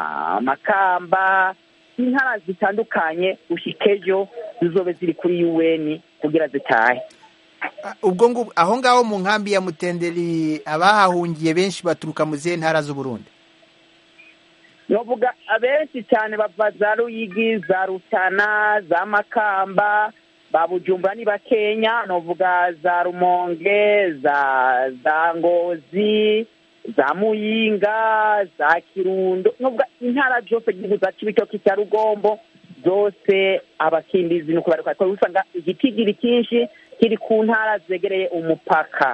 amakamba intara zitandukanye gushika ejo zizobe ziri kuri un kugira zitahe Ah, ubwo ngubwo aho ngaho mu nkambi ya mutenderi abahahungiye benshi baturuka mu zihe ntara z'uburundi novuga abenshi cyane bava za ruyigi za rutana za makamba ba bujumbura ni bakenya novuga za rumonge za za ngozi za muyinga za kirundo novuga intara zose igihugu za cibitoki cya rugombo zose abakimbizi nuko bariko ariko usanga igitigiri cyinshi kiri ku ntara zegereye umupaka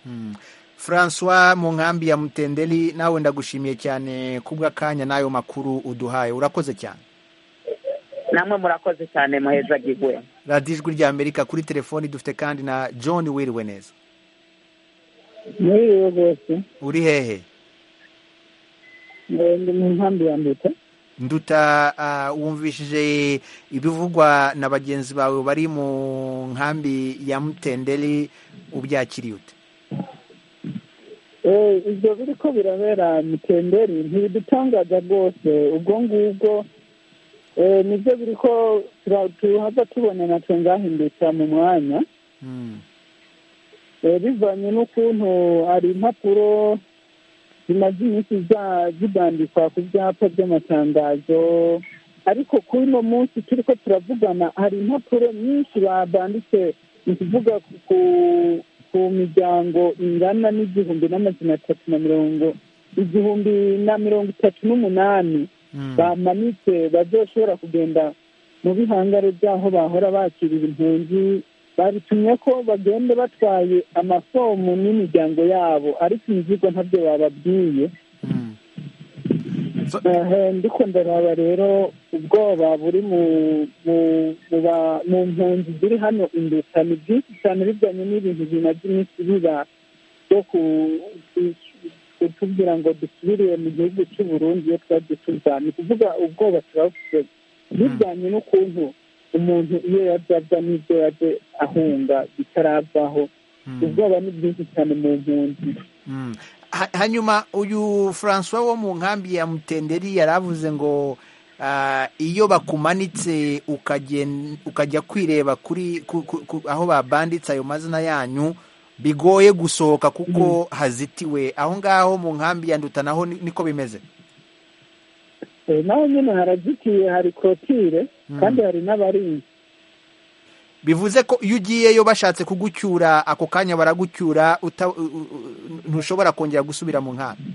Francois mu nkambi ya mutenderi nawe ndagushimiye cyane kubw'akanya n'ayo makuru uduhaye urakoze cyane namwe murakoze cyane muheza gigwe radiyo ijwi rya amerika kuri telefoni dufite kandi na john wiriwe neza muri rwose uri hehe ndi mu nkambi ya nduta nduta ah, wumvishije ibivugwa na bagenzi bawe bari mu nkambi ya mutenderi ubyakiriye ute Eh, ibyo biri ko birabera mitemberi ntibidutangaza rwose ubwo ngubwo eh, nibyo biri ko tura- tuhava tubona natwe ngahindutsa mu mwanya Eh, bivanye n'ukuntu hari impapuro zimaze iminsi za- zibandikwa ku byapa by'amatangazo ariko kuri uno munsi turi ko turavugana hari impapuro nyinshi babanditse ni ukuvuga ku- ku ku miryango ingana n'igihumbi n'amazina atatu na mirongo igihumbi na mirongo itatu n'umunani bamanitse bazoshobora kugenda mu bihangare by'aho bahora bakirira impunzi babitumye ko bagenda batwaye amafomu n'imiryango yabo ariko imizigo ntabyo bababwiye Ehe, ndiko ndaraba rero ubwoba buri mu mu mu ba- mu mpunzi ziri hano induta ni byinshi cyane bijyanye n'ibintu bimaze iminsi biba byo ku- ku- kutubwira ngo dusubire mu gihugu cy'u Burundi iyo twagiye tuza ni kuvuga ubwoba turabufite bijyanye n'ukuntu umuntu iyo yazaza n'ibyo yaje ahunga bitaravaho ubwoba ni bwinshi cyane mu mpunzi Mm. Ha- hanyuma uyu francois wo mu nkambi ya mutenderi yaravuze ngo ah, iyo bakumanitse ukagen- ukajya kwireba kuri ku- ku- ku- aho babanditse ayo mazina yanyu bigoye gusohoka kuko hazitiwe aho ngaho mu nkambi ya nduta naho ni- niko bimeze Eh, naho nyine harazitiye hari korotire kandi hari n'abarinzi bivuze ko iyo ugiyeyo bashatse kugucyura ako kanya baragucyura uta- u- u- u- ntushobora kongera gusubira mu nkambi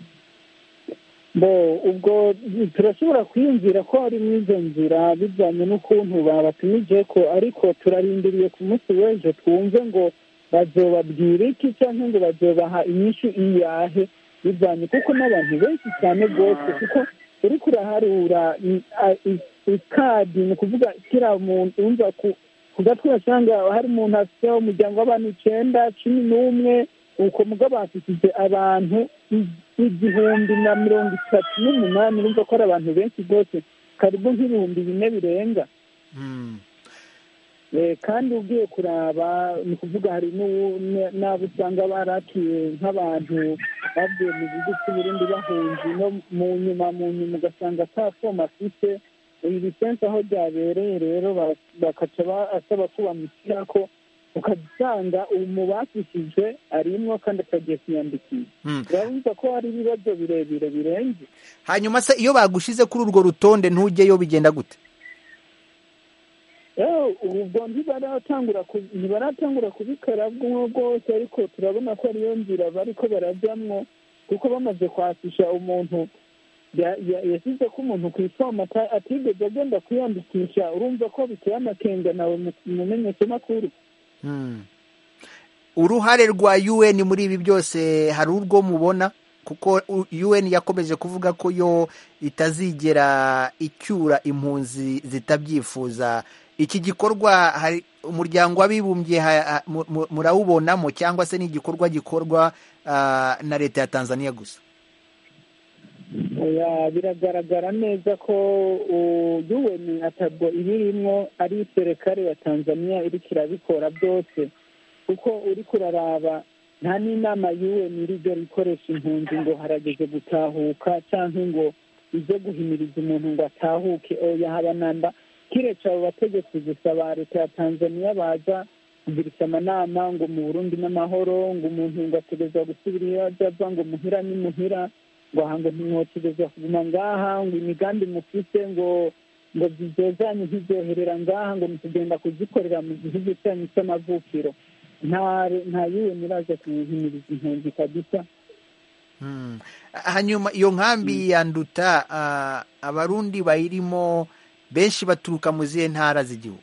bo ubwo turashobora kwiyumvira ko hari n'izo nzira bijyanye n'ukuntu babatumije ko ariko turarindiriye ku munsi w'ejo twumve ngo bazobabwira iki cyangwa ngo bazobaha inyishu iyahe bijyanye kuko n'abantu benshi cyane rwose kuko uri kuraharura i- a- i- ikadi ni ukuvuga kiriya muntu wumva ku ku gatwe urasanga hari umuntu afite umuryango w'abantu icyenda cumi n'umwe uko mugabo bafishije abantu i- igihumbi na mirongo itatu n'umunani urumva ko ari abantu benshi rwose karibu nk'ibihumbi bine birenga Eh, kandi ugiye kuraba ni ukuvuga hari n'ubu- n- n'abo usanga barakiye nk'abantu bavuye mu gihugu cy'uburundi bahunze no mu nyuma mu nyuma ugasanga ata foma afite iyi lisensi aho byabereye rero ba- bakaca basaba ko bamushyira ko ukasanga mu bafishije arimwo kandi akagiye kwiyandikisha Mm. urabona ko hari ibibazo birebire birenze hanyuma se iyo bagushize kuri urwo rutonde ntujyeyo bigenda gute Eh, ubwo ntibaratangura ku- ntibaratangura kubikora bw'umwe bwose ariko turabona ko ariyo nzira bariko barajyamwo kuko bamaze kwasisha umuntu ya- ya- yashyize ko umuntu ku ifomu ata- atigeze agenda kwiyandikisha urumva ko biteye amakenga nawe mu- mumenyeshamakuru Mm. uruhare rwa UN muri ibi byose hari urwo mubona kuko u- UN yakomeje kuvuga ko yo itazigera icyura impunzi zitabyifuza iki gikorwa hari umuryango w'abibumbye ha- ha- mu- mu- murawubonamo cyangwa se ni igikorwa gikorwa ah, na leta ya Tanzania gusa Oya, biragaragara neza ko UN atabwo ibirimwo ari serikare ya Tanzania iriko irabikora byose kuko uriko uraraba nta n'inama UN irigera ikoresha impunzi ngo harageze gutahuka canke ngo ize guhimiriza umuntu ngo atahuke oya haba namba kiretse abo bategetsi gusa ba leta ya Tanzania baza kugirisha amanama ngo mu Burundi n'amahoro ngo umuntu ngo ategerezwa gusubira iyo aja ava ngo muhira ni muhira ngo aha ngo ntimwotegezwa kuguma ngaha ngo imigambi mufite ngo ngo zizozanye ntizyoherera ngaha ngo mukugenda kuzikorera mu gihugu cyanyu cy'amavukiro nta nta yiwe muraza kuhimiriza impunzi kabisa Mm. hanyuma iyo nkambi ya nduta ah, abarundi bayirimo benshi baturuka mu zihe ntara z'igihugu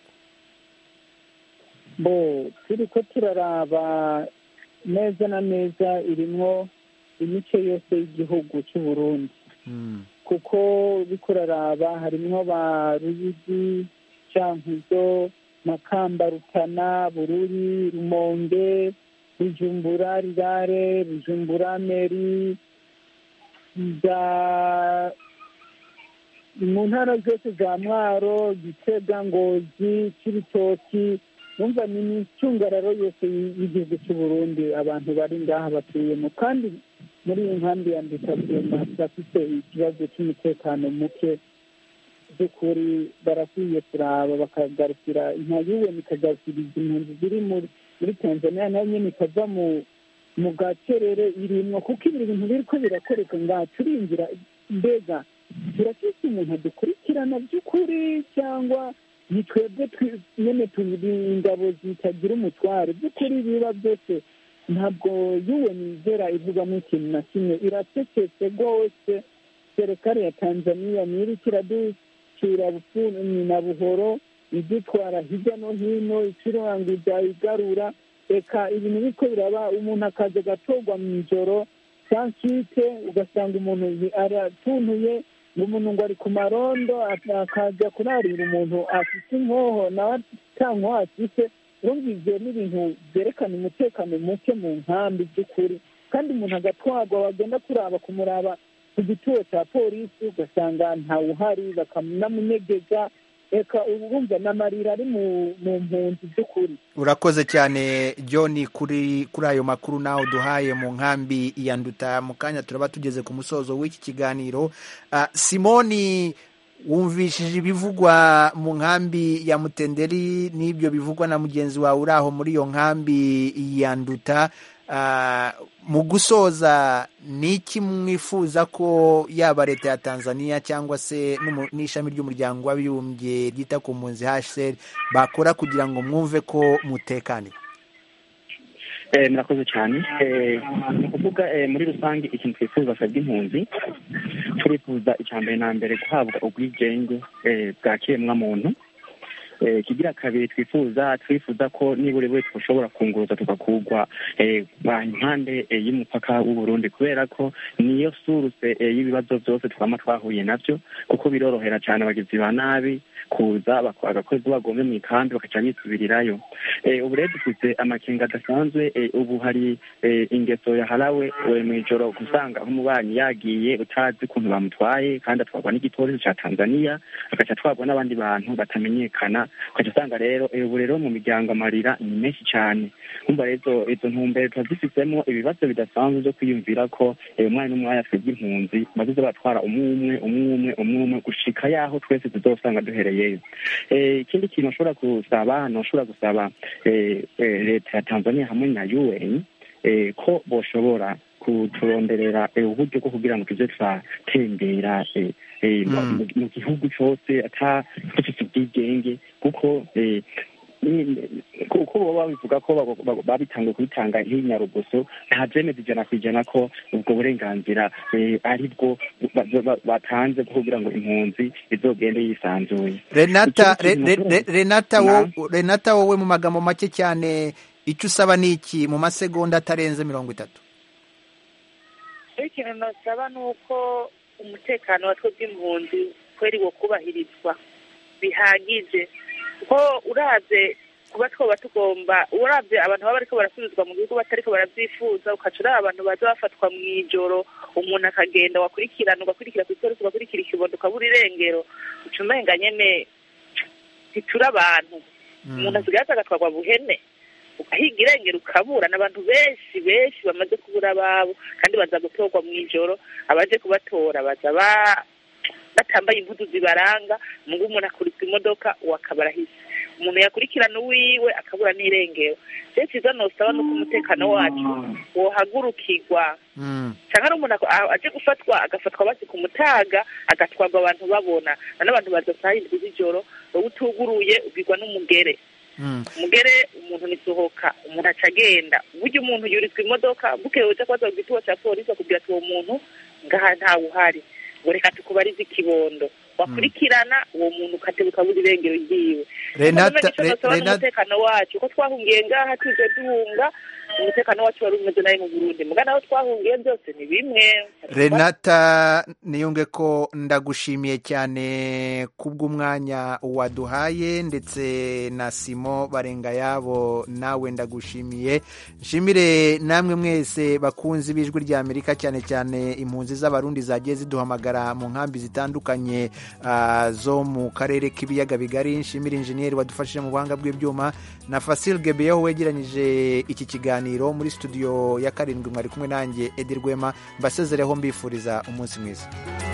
bo turi ko turaraba neza na neza irimwo imice yose y'igihugu cy'u Burundi Mm. kuko uriko uraraba harimwo ba ruyigi cankuzo makamba rutana bururi rumonge bujumbura rirare bujumbura meri za mu ntara zose za mwaro gitega ngozi c'ibitoki numva ni imicungararo yose y'igihugu cy'u Burundi abantu bari ngaha batuyemo kandi muri iyi nkambi ya ndikabwema bafite ikibazo cy'umutekano muke by'ukuri barakwiye kuraba bakagarukira nka yuwe ikagarukiriza impunzi ziri muri muri tanzania nayo nyine ikava mu mu gacerere irimwo kuko ibi bintu biriko birakoreka ngaha turinjira mbega turafise umuntu adukurikirana by'ukuri cyangwa ni twebwe nyine turi ingabo zitagira umutware by'ukuri biba byose ntabwo yuwe nizera ivugamo ikintu na kimwe iracecetse rwose serikali ya tanzania niriko iraducira bufuni na buhoro idutwara hirya no hino icuranga igarura reka ibintu biriko biraba umuntu akaza agatorwa mu ijoro sankite ugasanga umuntu aratuntuye ngo umuntu ngo ari ku marondo akaza kurarira umuntu afite inkoho nawe ata nkoho afite wumvise n'ibintu byerekana umutekano muke mu nkambi by'ukuri kandi umuntu agatwarwa wagenda kuraba kumuraba ku gituo cya polisi ugasanga ntawuhari bakanamunyegeza reka urumva n'amarira ari mu mpunzi by'ukuri urakoze cyane john kuri kuri ayo makuru nawe duhaye mu nkambi ya nduta mu kanya turaba tugeze ku musozo w'iki kiganiro simoni wumvishije ibivugwa mu nkambi ya mutenderi n'ibyo bivugwa na mugenzi wawe uri aho muri iyo nkambi ya nduta mu gusoza ni iki mwifuza ko yaba leta ya tanzania cyangwa se n'ishami ry'umuryango w'abibumbye ryita ku mpunzi hsr bakora kugira ngo mwumve ko mutekane murakoze cyane ni ukuvuga muri rusange ikintu twifuza twebwe impunzi turifuza icya mbere na mbere guhabwa ubwigenge bwa kiremwamuntu kigira kabiri twifuza twifuza ko nibura wese ushobora kunguruza tugakugwa impande y'umupaka w'uburundi kubera ko niyo suruse y'ibibazo byose twaba twahuye nabyo kuko birorohera cyane abagizi ba nabi kuza bagakozi bagombe mu ikambi bakaca bisubirirayo ubu rero dufite amakenga adasanzwe ubu hari ingeso yaharawe mu ijoro gusanga nk'umubanyi yagiye utazi ukuntu bamutwaye kandi atwarwa n'igipolisi cya tanzania agaca atwarwa n'abandi bantu batamenyekana ukaca usanga rero ubu rero mu miryango amarira ni menshi cyane kumva rero izo ntumbero tuba dufitemo ibibazo bidasanzwe byo kwiyumvira ko umwanya n'umwanya twebwe impunzi bazize batwara umwe umwe umwe umwe umwe umwe gushika yaho twese tuzosanga duhereyeyo ikindi kintu ashobora gusaba ntushobora gusaba leta ya tanzania hamwe na un ko boshobora kuturonderera uburyo bwo kugira ngo tuze turatembera mu gihugu cyose ata dufite ubwigenge kuko kuko baba babivuga ko babitangiye kubitanga nk'inyarugoso nta byemeza ijana ku ijana ko ubwo burenganzira ari bwo batanze kugira ngo impunzi izogende yisanzuye renata wowe mu magambo make cyane icyo usaba ni iki mu masegonda atarenze mirongo itatu ikintu nasaba ni uko umutekano wa twe bw'impunzi kweri wo kubahirizwa bihagije kuko urabye kuba twoba tugomba urabye abantu baba bariko barasubizwa mu gihugu batariko barabyifuza ukaca uraba abantu baza bafatwa mu ijoro umuntu akagenda wakurikirana ugakurikira ku ipolisi ugakurikira ikibondo ukabura irengero uca umenga nyene ntitura abantu umuntu asigaye aza agatwarwa buhene ugahiga irengero ukabura n'abantu benshi benshi bamaze kubura ababo kandi baza gutorwa mu ijoro abaje kubatora baza batambaye impuzu zibaranga mungu umuntu akurikira imodoka uwakaba arahise umuntu yakurikirana uwiwe akabura n'irengero rero cyiza nosaba nuko umutekano wacu wohagurukirwa cyangwa ari umuntu aje gufatwa agafatwa basi ku mutaga agatwarwa abantu babona n'abantu baza saa yindwi z'ijoro wowe utuguruye ubwirwa n'umugere umugere umuntu nisohoka umuntu aca agenda burya umuntu yurizwa imodoka bukeye uja kubaza ku gituba cya polisi bakubwira ati uwo muntu ngaha ntawe uhari ngo reka tukubarize ikibondo wakurikirana uwo muntu ukatebuka buri irengero ryiwe umutekano wacu ko twahungiye ngaha tuje duhunga umutekano wacu wari umeze nabi mu burundi mugana aho twahungiye byose ni bimwe renata niyunge ko ndagushimiye cyane kubw'umwanya waduhaye ndetse na simo barenga yabo nawe ndagushimiye nshimire namwe mwese bakunzi b'ijwi rya amerika cyane cyane impunzi z'abarundi zagiye ziduhamagara mu nkambi zitandukanye zo mu karere k'ibiyaga bigari nshimire injiniya daniel wadufashije mu buhanga bw'ibyuma na fasil gebeyeho wegeranyije iki kiganiro muri studio ya karindwi mwari kumwe nanjye edi rwema mbasezereho mbifuriza umunsi mwiza